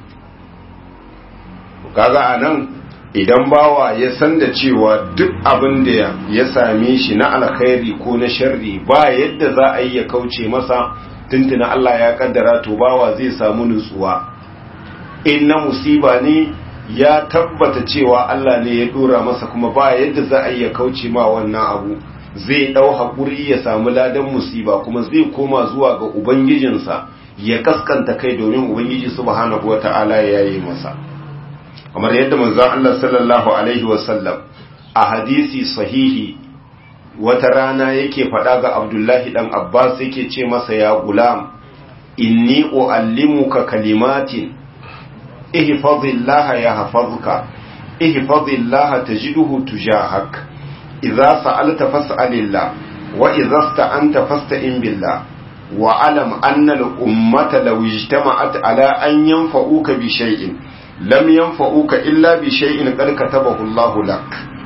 kaga anan idan bawa ya san da cewa duk abin da ya same shi na alkhairi ko na sharri ba yadda za a yi ya kauce masa tuntuna Allah ya kaddara to bawa zai samu nutsuwa in na musiba ne ya tabbata cewa Allah ne ya dora masa kuma ba yadda za a yi ya kauce ma wannan abu zai dau hakuri ya samu ladan musiba kuma zai koma zuwa ga ubangijinsa ya kaskanta kai domin ubangiji subhanahu wataala ya yi masa kamar yadda manzon Allah sallallahu alaihi wasallam a hadisi sahihi wata rana yake faɗa ga Abdullahi dan Abbas yake ce masa ya gulam inni uallimuka kalimatin ihfazillaha yahfazuka ihfazillaha tajiduhu tujahak idza sa'alta fas'alillah wa idza sta'anta fasta'in billah wa alam anna al-ummata law ijtama'at ala an yanfa'uka bi shay'in lam yanfa'uka illa bi shay'in qad katabahu Allah lak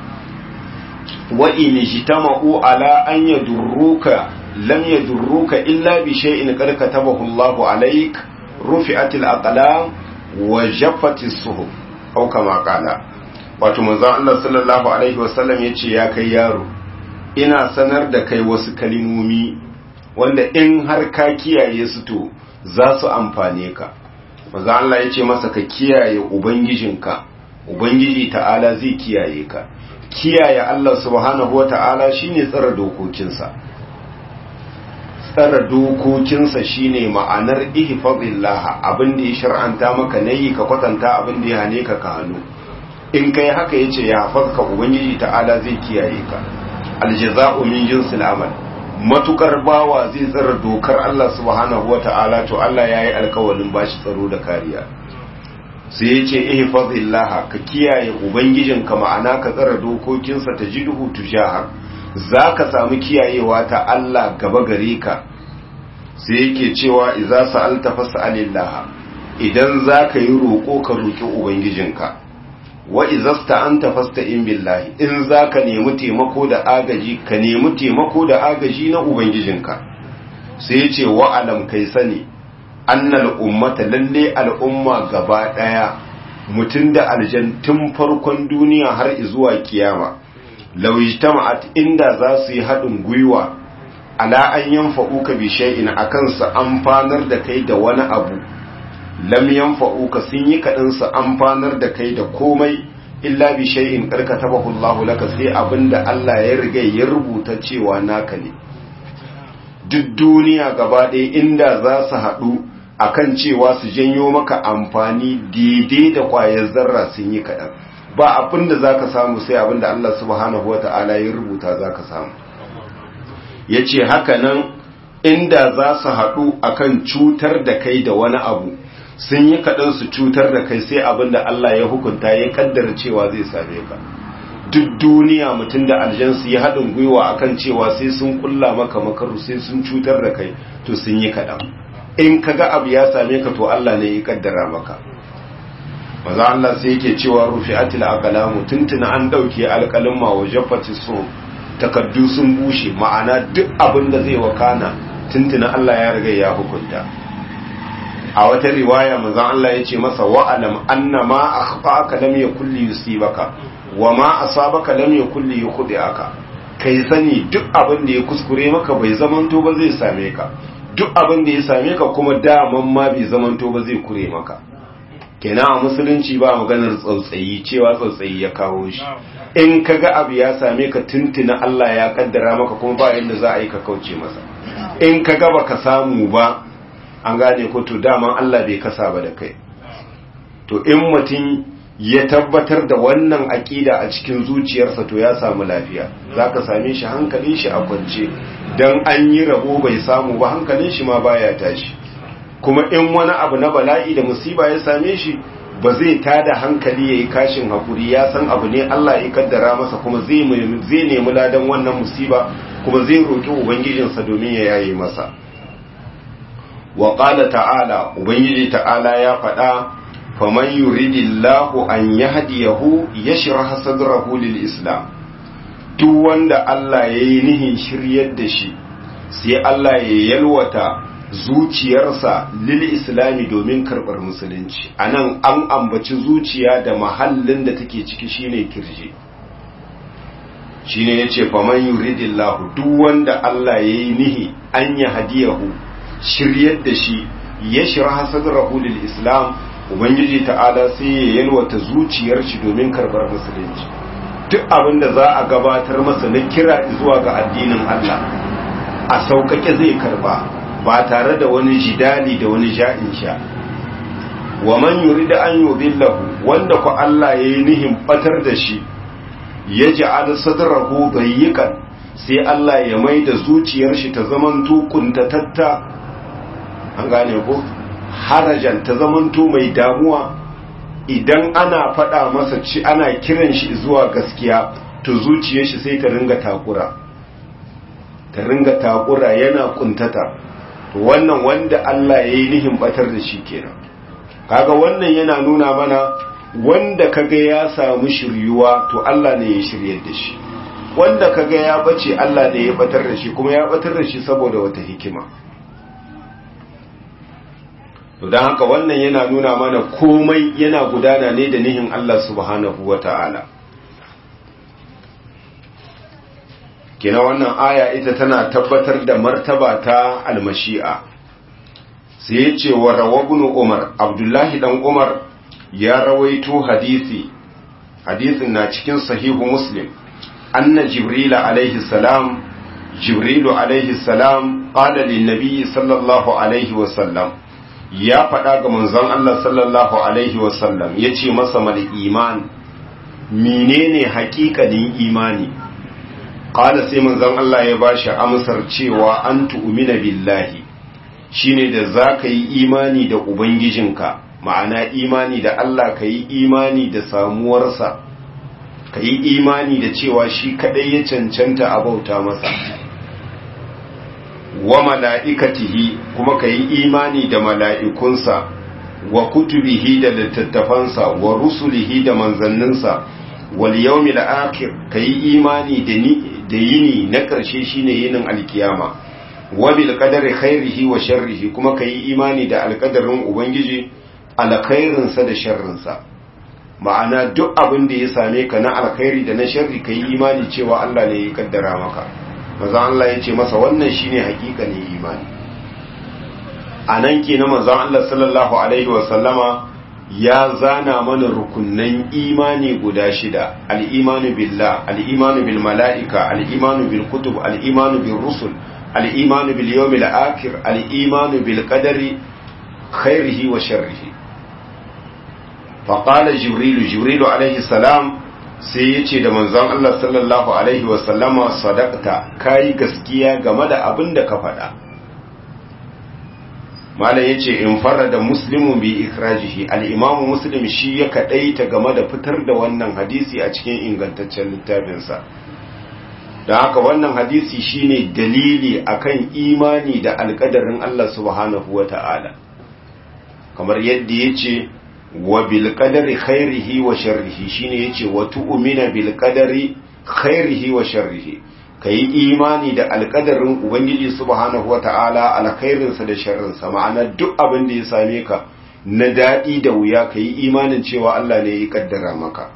wa in ijtama'u ala an yadurruka lam yadurruka illa bi shay'in qad katabahu Allah alayk rufi'atil aqlam wa jaffatis suhuf au kama qala wato manzon Allah sallallahu alaihi wasallam yace ya kai yaro ina sanar da kai wasu kalimomi wanda in har ka kiyaye su to za su amfane ka maza Allah ya ce masa ka kiyaye ubangijinka ubangiji ta'ala zai kiyaye ka kiyaye Allah subhanahu wata'ala shine tsara dokokinsa tsara dokokinsa shine ma'anar ihfazillah abin da ya shar'anta maka nayi ka kwatanta abin da ya hane ka ka hannu in kai haka yace ya hafazka ubangiji ta'ala zai kiyaye ka aljaza'u min jinsil amal matukar bawa zai tsara dokar Allah subhanahu wata'ala to Allah yayi alƙawarin bashi tsaro da kariya sai yace ihfazillah ka kiyaye ubangijinka ma'ana ka tsara dokokinsa tajiduhu tujahak zaka samu kiyayewa ta Allah gaba gare ka sai yake cewa idza sa'alta fas'alillah idan zaka yi roko ka roki ubangijinka wa izasta anta fasta'in billahi in zaka nemi taimako da agaji ka nemi taimako da agaji na ubangijinka sai yace wa alam kai sani annal ummata lalle al'umma gaba daya mutun da aljan tun farkon duniya har zuwa kiyama law ijtama'at inda za su yi hadin gwiwa ala an yanfa'uka bi shay'in akan su amfanar da kai da wani abu lam yanfa'uka sun yi kaɗan su amfanar da kai da komai illa bi shay'in karkatabahu Allahu laka sai abinda Allah ya riga ya rubuta cewa naka ne duk duniya gaba ɗaya inda za su haɗu akan cewa su janyo maka amfani daidai da ƙwayar zarra sun yi kaɗan ba abinda za ka samu sai abinda Allah subhanahu wa ta'ala ya rubuta za ka samu ya ce haka nan inda za su haɗu akan cutar da kai da wani abu sun yi kaɗan su cutar da kai sai abin da Allah ya hukunta ya kaddara cewa zai same ka duk duniya mutum da aljansu ya haɗin gwiwa akan cewa sai sun kulla maka makaru sai sun cutar da kai to sun yi kaɗan in ka ga abu ya same ka to Allah ne ya kaddara maka maza Allah sai yake cewa rufi atil aqlamu tuntuna an dauke alƙalin ma wa jaffati so takaddu sun bushe ma'ana duk abin da zai wakana tuntuna Allah ya riga ya hukunta a wata riwaya manzon Allah ya ce masa wa'alam anna ma akhfa'aka lam yakul li yusibaka wa ma asabaka lam yakul li yukhdi'aka kai sani duk abin da ya kuskure maka bai zamanto ba zai same ka duk abin da ya same ka kuma daman ma bai zamanto ba zai kure maka kenan a musulunci ba maganar tsautsayi cewa tsautsayi ya kawo shi in kaga abu ya same ka tuntuna Allah ya kaddara maka kuma ba yanda za a yi ka kauce masa in kaga baka samu ba an gane ko to daman Allah bai kasa ba da kai to in mutum ya tabbatar da wannan aƙida a cikin zuciyarsa to ya samu lafiya zaka same shi hankalin shi a kwance dan an yi rabo bai samu ba hankalin shi ma baya tashi kuma in wani abu na bala'i da musiba ya same shi ba zai tada hankali ya yi kashin haƙuri ya san abu ne Allah ya kaddara masa kuma zai nemi ladan wannan musiba kuma zai roƙi ubangijinsa domin ya yaye masa wa ƙala ta'ala ubangiji ta'ala ya faɗa faman yuridillahu an yahdiyahu yashrah sadrahu lil islam duk wanda Allah ya yi nihin shiryar da shi sai Allah ya yalwata zuciyarsa lil islami domin karɓar musulunci a nan an ambaci zuciya da mahallin da take ciki shine kirji shine ya ce faman yuridillahu duk wanda Allah ya yi nihi an ya hadiyahu shiryar da shi ya shira sadrahu lil islam ubangiji ta'ala sai ya yalwata zuciyar shi domin karɓar musulunci duk abin da za a gabatar masa na kira zuwa ga addinin Allah a sauƙaƙe zai karba ba tare da wani jidali da wani ja'in sha wa man yurida an yudillahu wanda ku Allah yayi nihin batar da shi ya ja'al sadrahu dayyikan sai Allah ya mai da zuciyar shi ta zamanto kuntatatta an gane ko harajan ta zamanto mai damuwa idan ana faɗa masa ci ana kiran shi zuwa gaskiya to zuciyar shi sai ta ringa takura ta ringa takura yana kuntata to wannan wanda Allah ya yi nihin batar da shi kenan kaga wannan yana nuna mana wanda kaga ya samu shiryuwa to Allah ne ya shiryar da shi wanda kaga ya bace Allah ne ya batar da shi kuma ya batar da shi saboda wata hikima to don haka wannan yana nuna mana komai yana gudana ne da nihin Allah subhanahu wa ta'ala kina wannan aya ita tana tabbatar da martaba ta almashi'a sai ya ce wa rawabunu umar abdullahi dan umar ya rawaito hadisi hadisin na cikin sahihu muslim anna jibrila alaihi salam jibrilu alaihi salam qala lin nabi sallallahu alaihi wa sallam ya faɗa ga manzon Allah sallallahu Alaihi wasallam ya ce masa mal iman menene haƙiƙanin imani ƙala sai manzon Allah ya ba shi amsar cewa an tu'umina billahi shine da za ka yi imani da Ubangijinka ma'ana imani da Allah ka yi imani da samuwarsa ka yi imani da cewa shi kaɗai ya cancanta a bauta masa wa mala'ikatihi kuma ka yi imani da mala'ikunsa wa kutubihi da littattafansa wa rusulihi da manzanninsa wal yawmi akhir ka yi imani da yini na ƙarshe shine yinin alkiyama wa bil qadari khairihi wa sharrihi kuma ka yi imani da alƙadarin ubangiji alkhairinsa da sharrinsa ma'ana duk abin da ya same ka na alkhairi da na sharri ka yi imani cewa Allah ne ya kaddara maka maza Allah ya ce masa wannan shine hakikanin imani a nan ke na maza Allah sallallahu alaihi wasallama ya zana mana rukunnan imani guda shida al'imanu billah al'imanu bil mala'ika al'imanu bil kutub al'imanu bil rusul al'imanu bil yawmil akhir al'imanu bil qadari khairihi wa sharrihi faqala jibrilu jibrilu alaihi salam sai ya ce da manzon Allah sallallahu Alaihi wasallama sadakta ka yi gaskiya game da abin da ka faɗa. Malam ya ce in fara da muslimu bi ikrajihi al'imamu muslim shi ya kaɗaita game da fitar da wannan hadisi a cikin ingantaccen littafinsa. Don haka wannan hadisi shine dalili akan imani da alƙadarin Allah subhanahu wa ta'ala. Kamar yadda ya ce, wa bil qadari khairihi wa sharrihi shine yace wa tu'mina bil qadari khairihi wa sharrihi kai imani da alqadarin ubangiji subhanahu wata'ala alkhairin sa da sharrin sa ma'ana duk abin da ya same ka na dadi da wuya kai imanin cewa Allah ne ya kaddara maka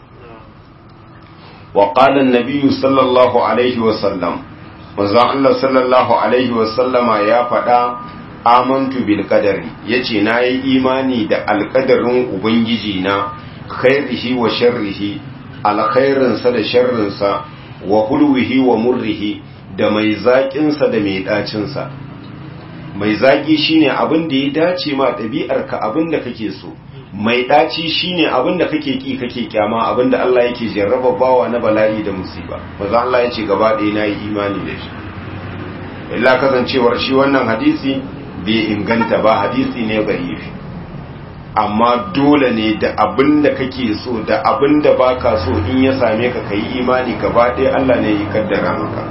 wa qala an-nabiy sallallahu alaihi wa sallam manzo Allah sallallahu alaihi wa sallama ya faɗa amantu bil qadari yace nayi imani da alqadarin ubangiji na khairihi wa sharrihi alkhairin sa da sharrin sa wa hulwihi wa murrihi da mai zakin sa da mai dacin sa mai zaki shine abin da ya dace ma dabi'ar ka abin da kake so mai daci shine abin da kake ki kake kyama abin da Allah yake jarraba bawa na bala'i da musiba manzo Allah yace gaba ɗaya nayi imani da shi illa kasancewar shi wannan hadisi bai inganta ba hadisi ne da'ifi amma dole ne da abin da kake so da abin da baka so in ya same ka kai imani gaba ɗaya Allah ne ya kaddara maka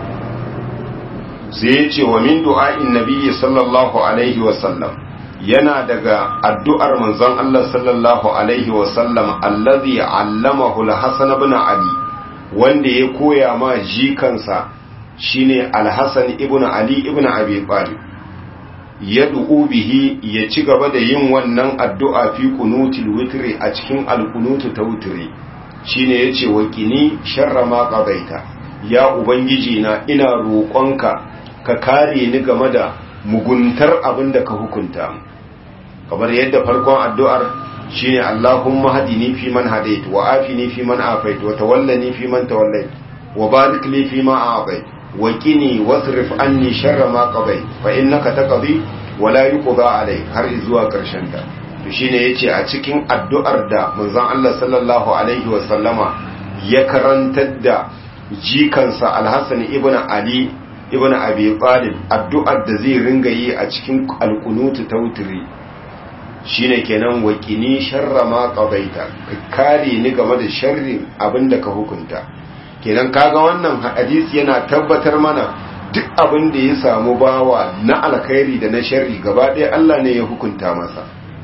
sai ya ce wa min du'a'in nabiyyi sallallahu alaihi wa sallam yana daga addu'ar manzon Allah sallallahu alaihi wa sallam allazi allamahu al-hasan ibn ali wanda ya koya ma jikansa shine al-hasan ibn ali ibn abi talib ya bihi ya ci gaba da yin wannan addu'a fi kunutil witri a cikin alkunutu ta witri shine yace wa kini sharra ma qadaita ya ubangiji na ina roƙonka ka kare ni game da muguntar abin da ka hukunta kamar yadda farkon addu'ar shine Allahumma hadini fi man hadait wa afini fi man afait wa tawallani fi man tawallait wa barik li fi ma a'tait وقني واصرف عني شر ما قضيت فإنك تقضي ولا يقضى عليك har zuwa karshen ta to shine yace a cikin addu'ar da manzon Allah sallallahu alaihi wa sallama ya karantar da jikansa Al-Hasan ibn Ali ibn Abi Talib addu'ar da zai ringa yi a cikin alqunutu tawtiri shine kenan waqini sharra ma qadaita ka kare ni game da sharrin abinda ka hukunta kenan kaga wannan hadisi yana tabbatar mana duk abin da ya samu bawa na alkhairi da na sharri gaba ɗaya Allah ne ya hukunta masa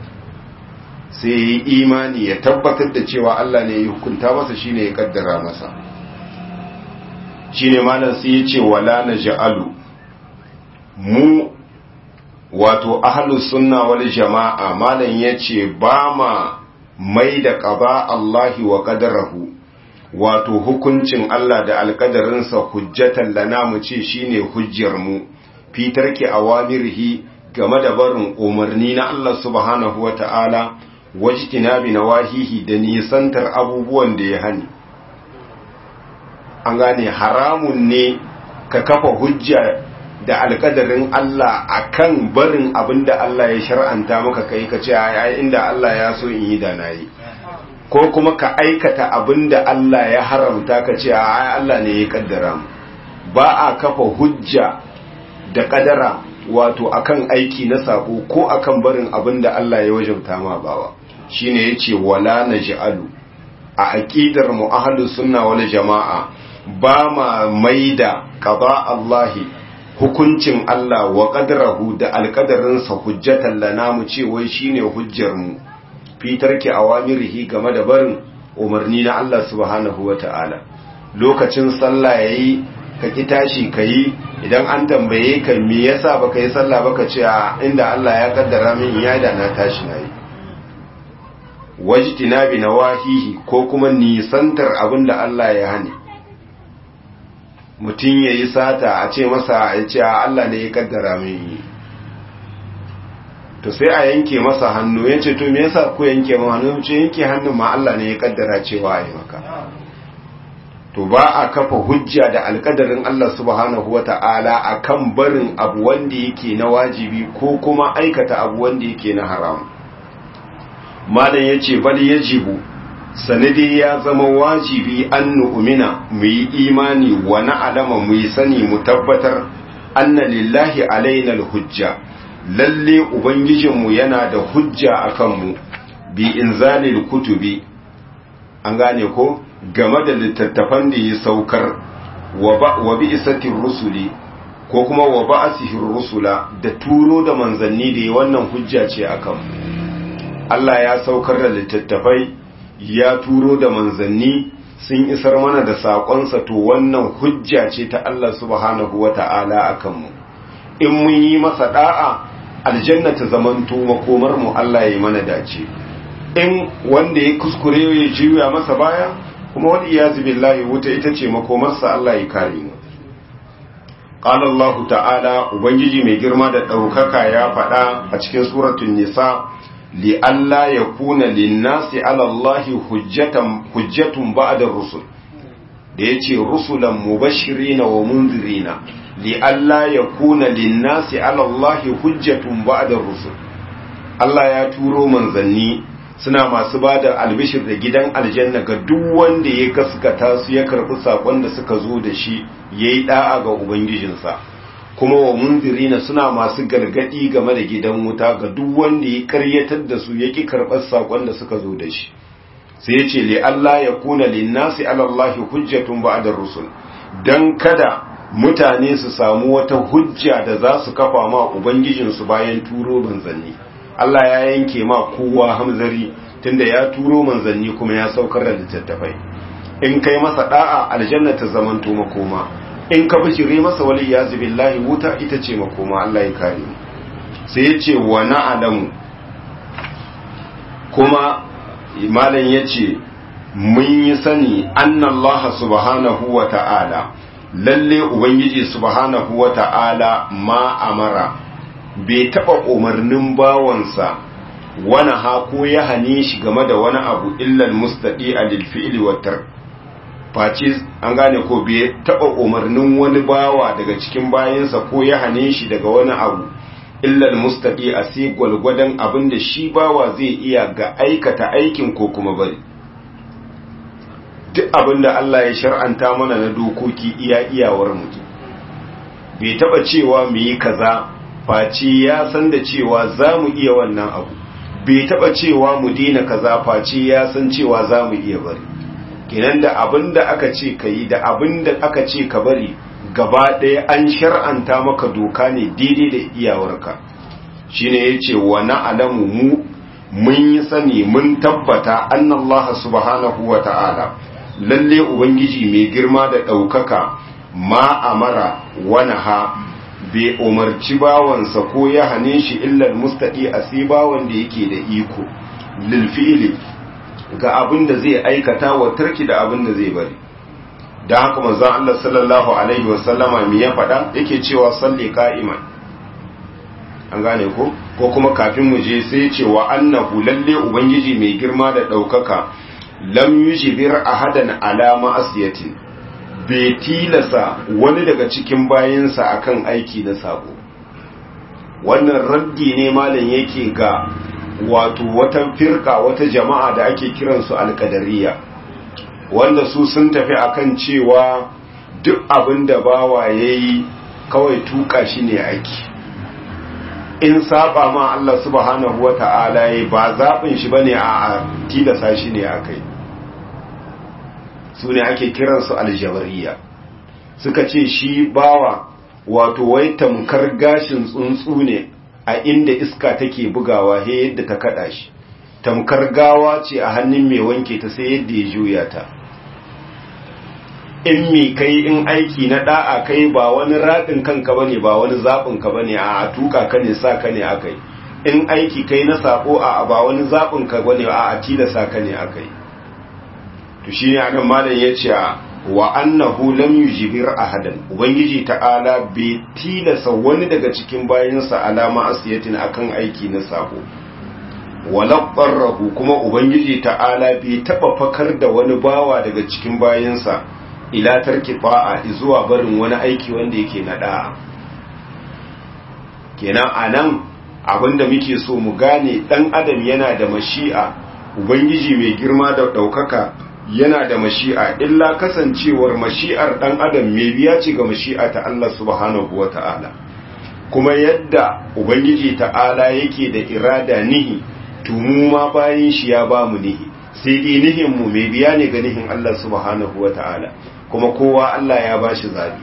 sai yi imani ya tabbatar da cewa Allah ne ya hukunta masa shine ya kaddara masa shine malam sai ya ce wala naj'alu mu wato ahlus sunna wal jama'a malam yace ba ma mai da qaba Allahi wa qadarahu wato hukuncin Allah da alkadarinsa hujjatan lana mu ce shine hujjar mu fitar ki awamirhi game da barin umarni na Allah subhanahu wata'ala wajtinabi nawahihi da nisantar abubuwan da ya hani an gane haramun ne ka kafa hujja da alkadarin Allah akan barin abinda Allah ya shar'anta maka kai ka ce ai inda Allah ya so in yi da nayi ko kuma ka aikata abin da Allah ya haramta ka ce a Allah ne ya kaddara mu ba a kafa hujja da kadara wato akan aiki na sako ko akan barin abin da Allah ya wajabta ma bawa shine yace wala naj'alu a aqidar mu ahlus sunna wal jamaa ba ma maida qada Allahi hukuncin Allah wa qadrahu da alqadarinsa hujjatan lana mu ce wai shine hujjar mu fitar ki awamirihi game da barin umarni na Allah subhanahu wa ta'ala lokacin sallah yayi ka ki tashi kayi idan an tambaye ka me yasa baka yi sallah baka ce a inda Allah ya kaddara min ya da na tashi nayi wajtina bi nawahihi ko kuma nisantar abinda Allah ya hani mutum yayi sata a ce masa ya ce Allah ne ya kaddara min yi to sai a yanke masa hannu ya ce to me yasa ku yanke ma hannu ce yanke hannun ma Allah ne ya kaddara cewa ai maka to ba a kafa hujja da alkadarin Allah subhanahu wata'ala akan barin abu wanda yake na wajibi ko kuma aikata abu wanda yake na haram malam yace bal yajibu sanadi ya zama wajibi an nu'mina mu yi imani wa na'lama mu yi sani mu tabbatar anna lillahi alaina alhujja lalle ubangijinmu yana da hujja a kanmu bi inzalil kutubi an gane ko game da littattafan da ya saukar wa bi isatin rusuli ko kuma wa ba'asihin rusula da turo da manzanni da wannan hujja ce a kanmu Allah ya saukar da littattafai ya turo da manzanni sun isar mana da saƙonsa to wannan hujja ce ta Allah subhanahu wa ta'ala a kanmu in mun yi masa da'a aljanna ta zamanto makomar mu Allah ya mana dace in wanda ya kuskure ya juya masa baya kuma wani iyazu billahi wuta ita ce makomarsa Allah ya kare mu qala Allah ta'ala ubangiji mai girma da daukaka ya faɗa a cikin suratul nisa li alla yakuna lin-nasi 'ala Allah hujjatan hujjatun ba'da rusul da yace rusulan mubashirina wa munzirina li'alla ya kuna linnasi alallahi hujjatun ba'da rusul Allah ya turo manzanni suna masu ba da albishir da gidan aljanna ga duk wanda ya gaskata su ya karɓi saƙon da suka zo da shi ya yi ɗa'a ga ubangijinsa kuma wa munzirina suna masu gargadi game da gidan wuta ga duk wanda ya karyatar da su yaki karɓar sakon da suka zo da shi sai yace li Allah ya kuna linnasi ala Allah hujjatun ba'da rusul dan kada mutane su samu wata hujja da za su kafa ma ubangijin su bayan turo manzanni Allah ya yanke ma kowa hamzari tunda ya turo manzanni kuma ya saukar da littattafai in kai masa da'a aljanna ta zamanto makoma in ka bishire masa wali ya billahi wuta ita ce makoma Allah ya kare mu sai ya ce wa na'alamu kuma malam ya ce mun yi sani annallaha subhanahu wa ta'ala lalle ubangiji subhanahu wa ta'ala ma amara bai taɓa umarnin bawansa wani hako ya hane shi game da wani abu illal mustaɗi a lilfi'ili watar face an gane ko bai taɓa umarnin wani bawa daga cikin bayansa ko ya hane shi daga wani abu illal mustaɗi a sai gwalgwadon abin da shi bawa zai iya ga aikata aikin ko kuma bari duk abin da Allah ya shar'anta mana na dokoki iya iyawar mutum bai taɓa cewa mu yi kaza face ya san da cewa za mu iya wannan abu bai taba cewa mu dina kaza face ya san cewa za mu iya bari kenan da abin da aka ce ka yi da abin da aka ce ka bari gaba ɗaya an shar'anta maka doka ne daidai da iyawarka shine ya ce wa na'alamu mu mun yi sani mun tabbata annallaha subhanahu wa ta'ala lalle ubangiji mai girma da ɗaukaka ma amara wani ha bai umarci bawansa ko ya hane shi illal mustaɗi a sai bawan da yake da iko lilfi'ili ga abin da zai aikata wa tarki da abin da zai bari da haka manzon Allah sallallahu alaihi wa sallama me ya faɗa yake cewa salli qa'iman an gane ko ko kuma kafin mu je sai ce wa annahu lalle ubangiji mai girma da ɗaukaka lam yujibir ahadan ala ma'asiyatin bai tilasa wani daga cikin bayansa akan aiki na sabo wannan raddi ne malam yake ga wato wata firka wata jama'a da ake kiransu alkadariya wanda su sun tafi akan cewa duk abin da bawa yayi kawai tuka shi ne aiki in saba ma Allah subhanahu wata'ala yayi ba zaɓin shi bane a tilasa shi ne akai su ne ake kiransu aljabariya suka ce shi bawa wato wai tamkar gashin tsuntsu ne a inda iska take bugawa he yadda ta kada shi tamkar gawa ce a hannun mai wanke ta sai yadda ya juya ta in mi kai in aiki na da'a kai ba wani raɗin kanka bane ba wani zaɓin ka bane a tuka ka ne sa ka ne akai in aiki kai na sako a ba wani zaɓin ka bane a tilasa ka ne akai to shi ne anan malam ya ce wa annahu lam yujibir ahadan ubangiji ta'ala bai tilasa wani daga cikin bayansa alama asiyatin akan aiki na sabo wala qarrahu kuma ubangiji ta'ala bai taba fakar da wani bawa daga cikin bayansa ila tarki ba'a zuwa barin wani aiki wanda yake na da'a kenan anan abinda muke so mu gane dan adam yana da mashi'a ubangiji mai girma da daukaka yana da mashi'a illa kasancewar mashi'ar ɗan adam mai biya ce ga mashi'a ta Allah subhanahu wa ta'ala kuma yadda ubangiji ta'ala yake da irada nihi tumu ma bayan shi ya ba mu nihi sai dai nihin mu mai biya ne ga nihin Allah subhanahu wa ta'ala kuma kowa Allah ya ba shi zabi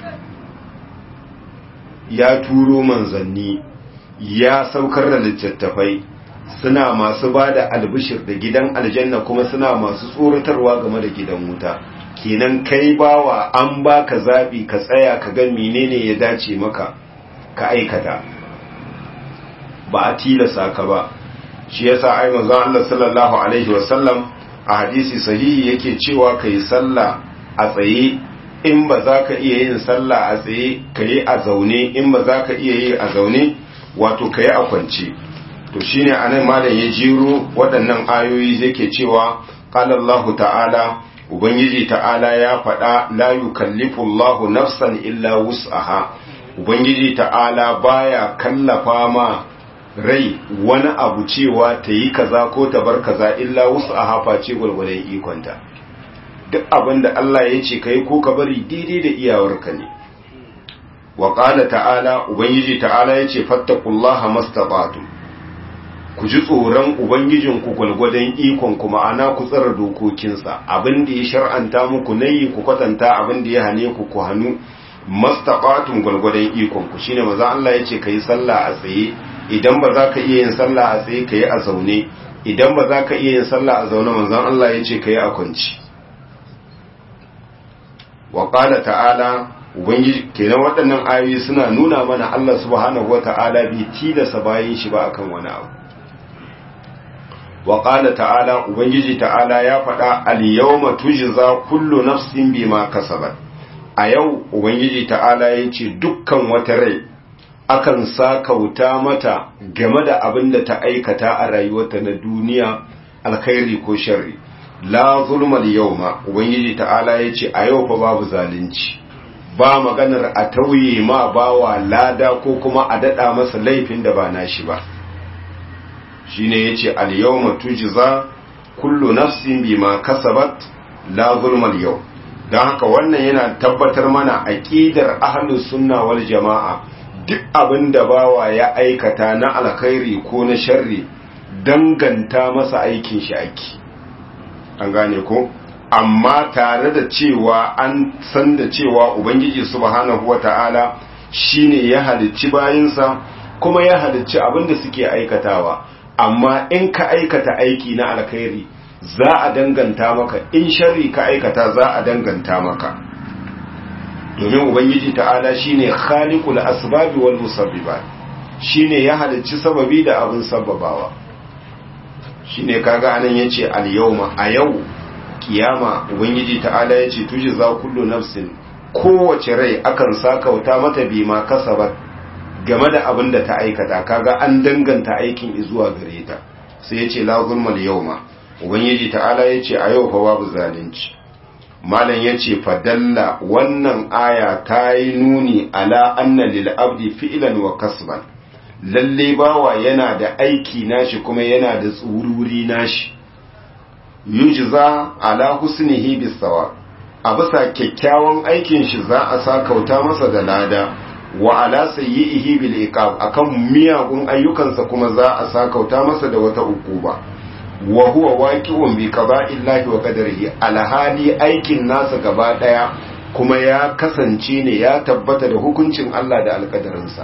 ya turo manzanni ya saukar da littattafai suna masu ba da albishir da gidan aljanna kuma suna masu tsoratarwa game da gidan wuta kenan kai bawa an baka zabi ka tsaya ka ga menene ya dace maka ka aikata ba a tilasa ka ba shi yasa ai manzo Allah sallallahu alaihi wasallam a hadisi sahihi yake cewa kai sallah a tsaye in ba za ka iya yin sallah a tsaye kai a zaune in ba za ka iya yi a zaune wato kai a kwance to shine anan malam ya jiro waɗannan ayoyi yake cewa qala Allah ta'ala ubangiji ta'ala ya faɗa la yukallifu Allah nafsan illa wus'aha ubangiji ta'ala baya kallafa ma rai wani abu cewa ta yi kaza ko ta bar kaza illa wus'aha face gwargwadon ikonta duk abin da Allah ya ce kai ko ka bari daidai da iyawarka ne wa qala ta'ala ubangiji ta'ala yace fattaqullaha mastata'tum ku ji tsoron ubangijinku gwalgwadon ikon ku ma'ana ku tsara dokokinsa abin da ya shar'anta muku nayi ku kwatanta abin da ya hane ku ku hannu mastaqatun gwalgwadon ikon ku shine maza Allah yace kai sallah a tsaye idan ba za ka iya yin sallah a tsaye kai a zaune idan ba za ka iya yin sallah a zaune manzon Allah yace kai a kwanci wa qala ta'ala ubangiji kenan waɗannan ayoyi suna nuna mana Allah subhanahu wata'ala bai tilasa bayin shi ba akan wani abu wa qala ta'ala ubangiji ta'ala ya faɗa al-yawma tujza kullu nafsin bima kasabat a yau ubangiji ta'ala ya ce dukkan wata rai akan sakauta mata game da abin da ta aikata a rayuwarta na duniya alkhairi ko sharri la zulmal yawma ubangiji ta'ala ya ce a yau fa babu zalunci ba maganar a tauye ma bawa lada ko kuma a dada masa laifin da ba nashi ba shine yace al yawma tujza kullu nafsin bima kasabat la zulmal yawm don haka wannan yana tabbatar mana aqidar ahlus sunna wal jama'a duk abin da bawa ya aikata na alkhairi ko na sharri danganta masa aikin shi aiki an gane ko amma tare da cewa an san da cewa ubangiji subhanahu wata'ala shine ya halicci bayinsa kuma ya halicci abin da suke aikatawa amma in ka aikata aiki na alkhairi za a danganta maka in sharri ka aikata za a danganta maka domin ubangiji ta'ala shine khaliqul asbabi wal musabbibat shine ya halicci sababi da abin sababawa shine kaga anan yace al yawma a yau kiyama ubangiji ta'ala yace tuji za kullu nafsin kowace rai akan sakauta mata bima kasabat game da abin da ta aikata kaga an danganta aikin zuwa gare ta sai yace la zulmal yawma ubangiji ta'ala ya ce a yau fa babu zalunci malam ya ce fadalla wannan aya ta yi nuni ala anna lil abdi fi'lan wa kasban lalle bawa yana da aiki nashi kuma yana da tsururi nashi yujza ala husnihi bisawa a bisa kyakkyawan aikin shi za a sa kauta masa da lada wa ala sayyihi bil iqab akan miyagun ayyukansa kuma za a sa kauta masa da wata ukuba wa huwa waqi'un bi qada'illahi wa qadarihi alhali aikin nasa gaba daya kuma ya kasance ne ya tabbata da hukuncin Allah da alkadarinsa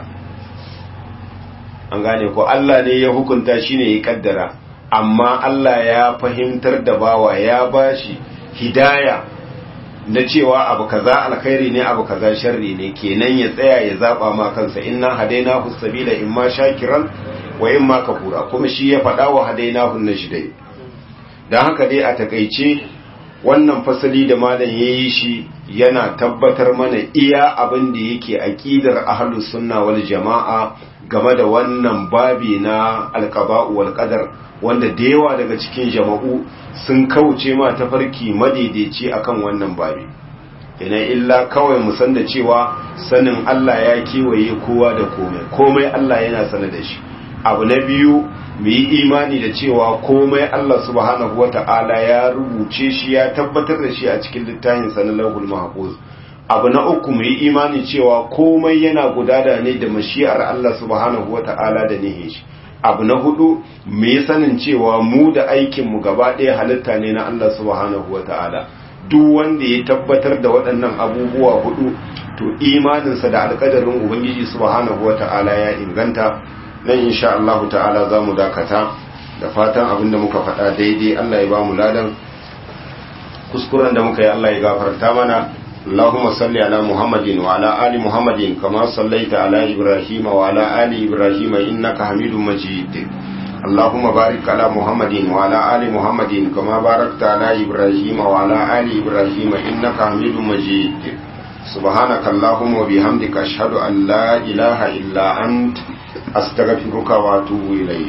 an gane ko Allah ne ya hukunta shi ne ya kaddara amma Allah ya fahimtar da bawa ya bashi hidaya na cewa abu kaza alkhairi ne abu kaza sharri ne kenan ya tsaya ya zaba ma kansa inna hadainahu sabila imma shakiran wa imma kafura kuma shi ya faɗa wa hadainahu najdai dan haka dai a takeice wannan fasali da malam yayi shi yana tabbatar mana iya abin da yake aqidar ahlus sunna wal jamaa game da wannan babi na alqaba'u wal qadar wanda da yawa daga cikin jama'u sun kauce ma tafarki madaidaici akan wannan babi ina illa kawai mu san da cewa sanin Allah ya kewaye kowa da komai komai Allah yana sanar da shi abu na biyu mu yi imani da cewa komai Allah subhanahu wata'ala ya rubuce shi ya tabbatar da shi a cikin littafin sa na lauhul mahfuz abu na uku mu yi imani cewa komai yana gudana ne da mashi'ar Allah subhanahu wata'ala da nihin shi abu na hudu mu yi sanin cewa mu da aikinmu gaba ɗaya halitta ne na Allah subhanahu wa ta'ala duk wanda ya tabbatar da waɗannan abubuwa hudu to imaninsa da alƙadarin ubangiji subhanahu wa ta'ala ya inganta nan insha Allah ta'ala za mu dakata da fatan abin da muka faɗa daidai Allah ya ba mu ladan kuskuren da muka yi Allah ya gafarta mana اللهم صل على محمد وعلى آل محمد كما صليت على إبراهيم وعلى آل إبراهيم إنك حميد مجيد اللهم بارك على محمد وعلى آل محمد كما باركت على إبراهيم وعلى آل إبراهيم إنك حميد مجيد سبحانك اللهم وبحمدك أشهد أن لا إله إلا أنت أستغفرك وأتوب إليك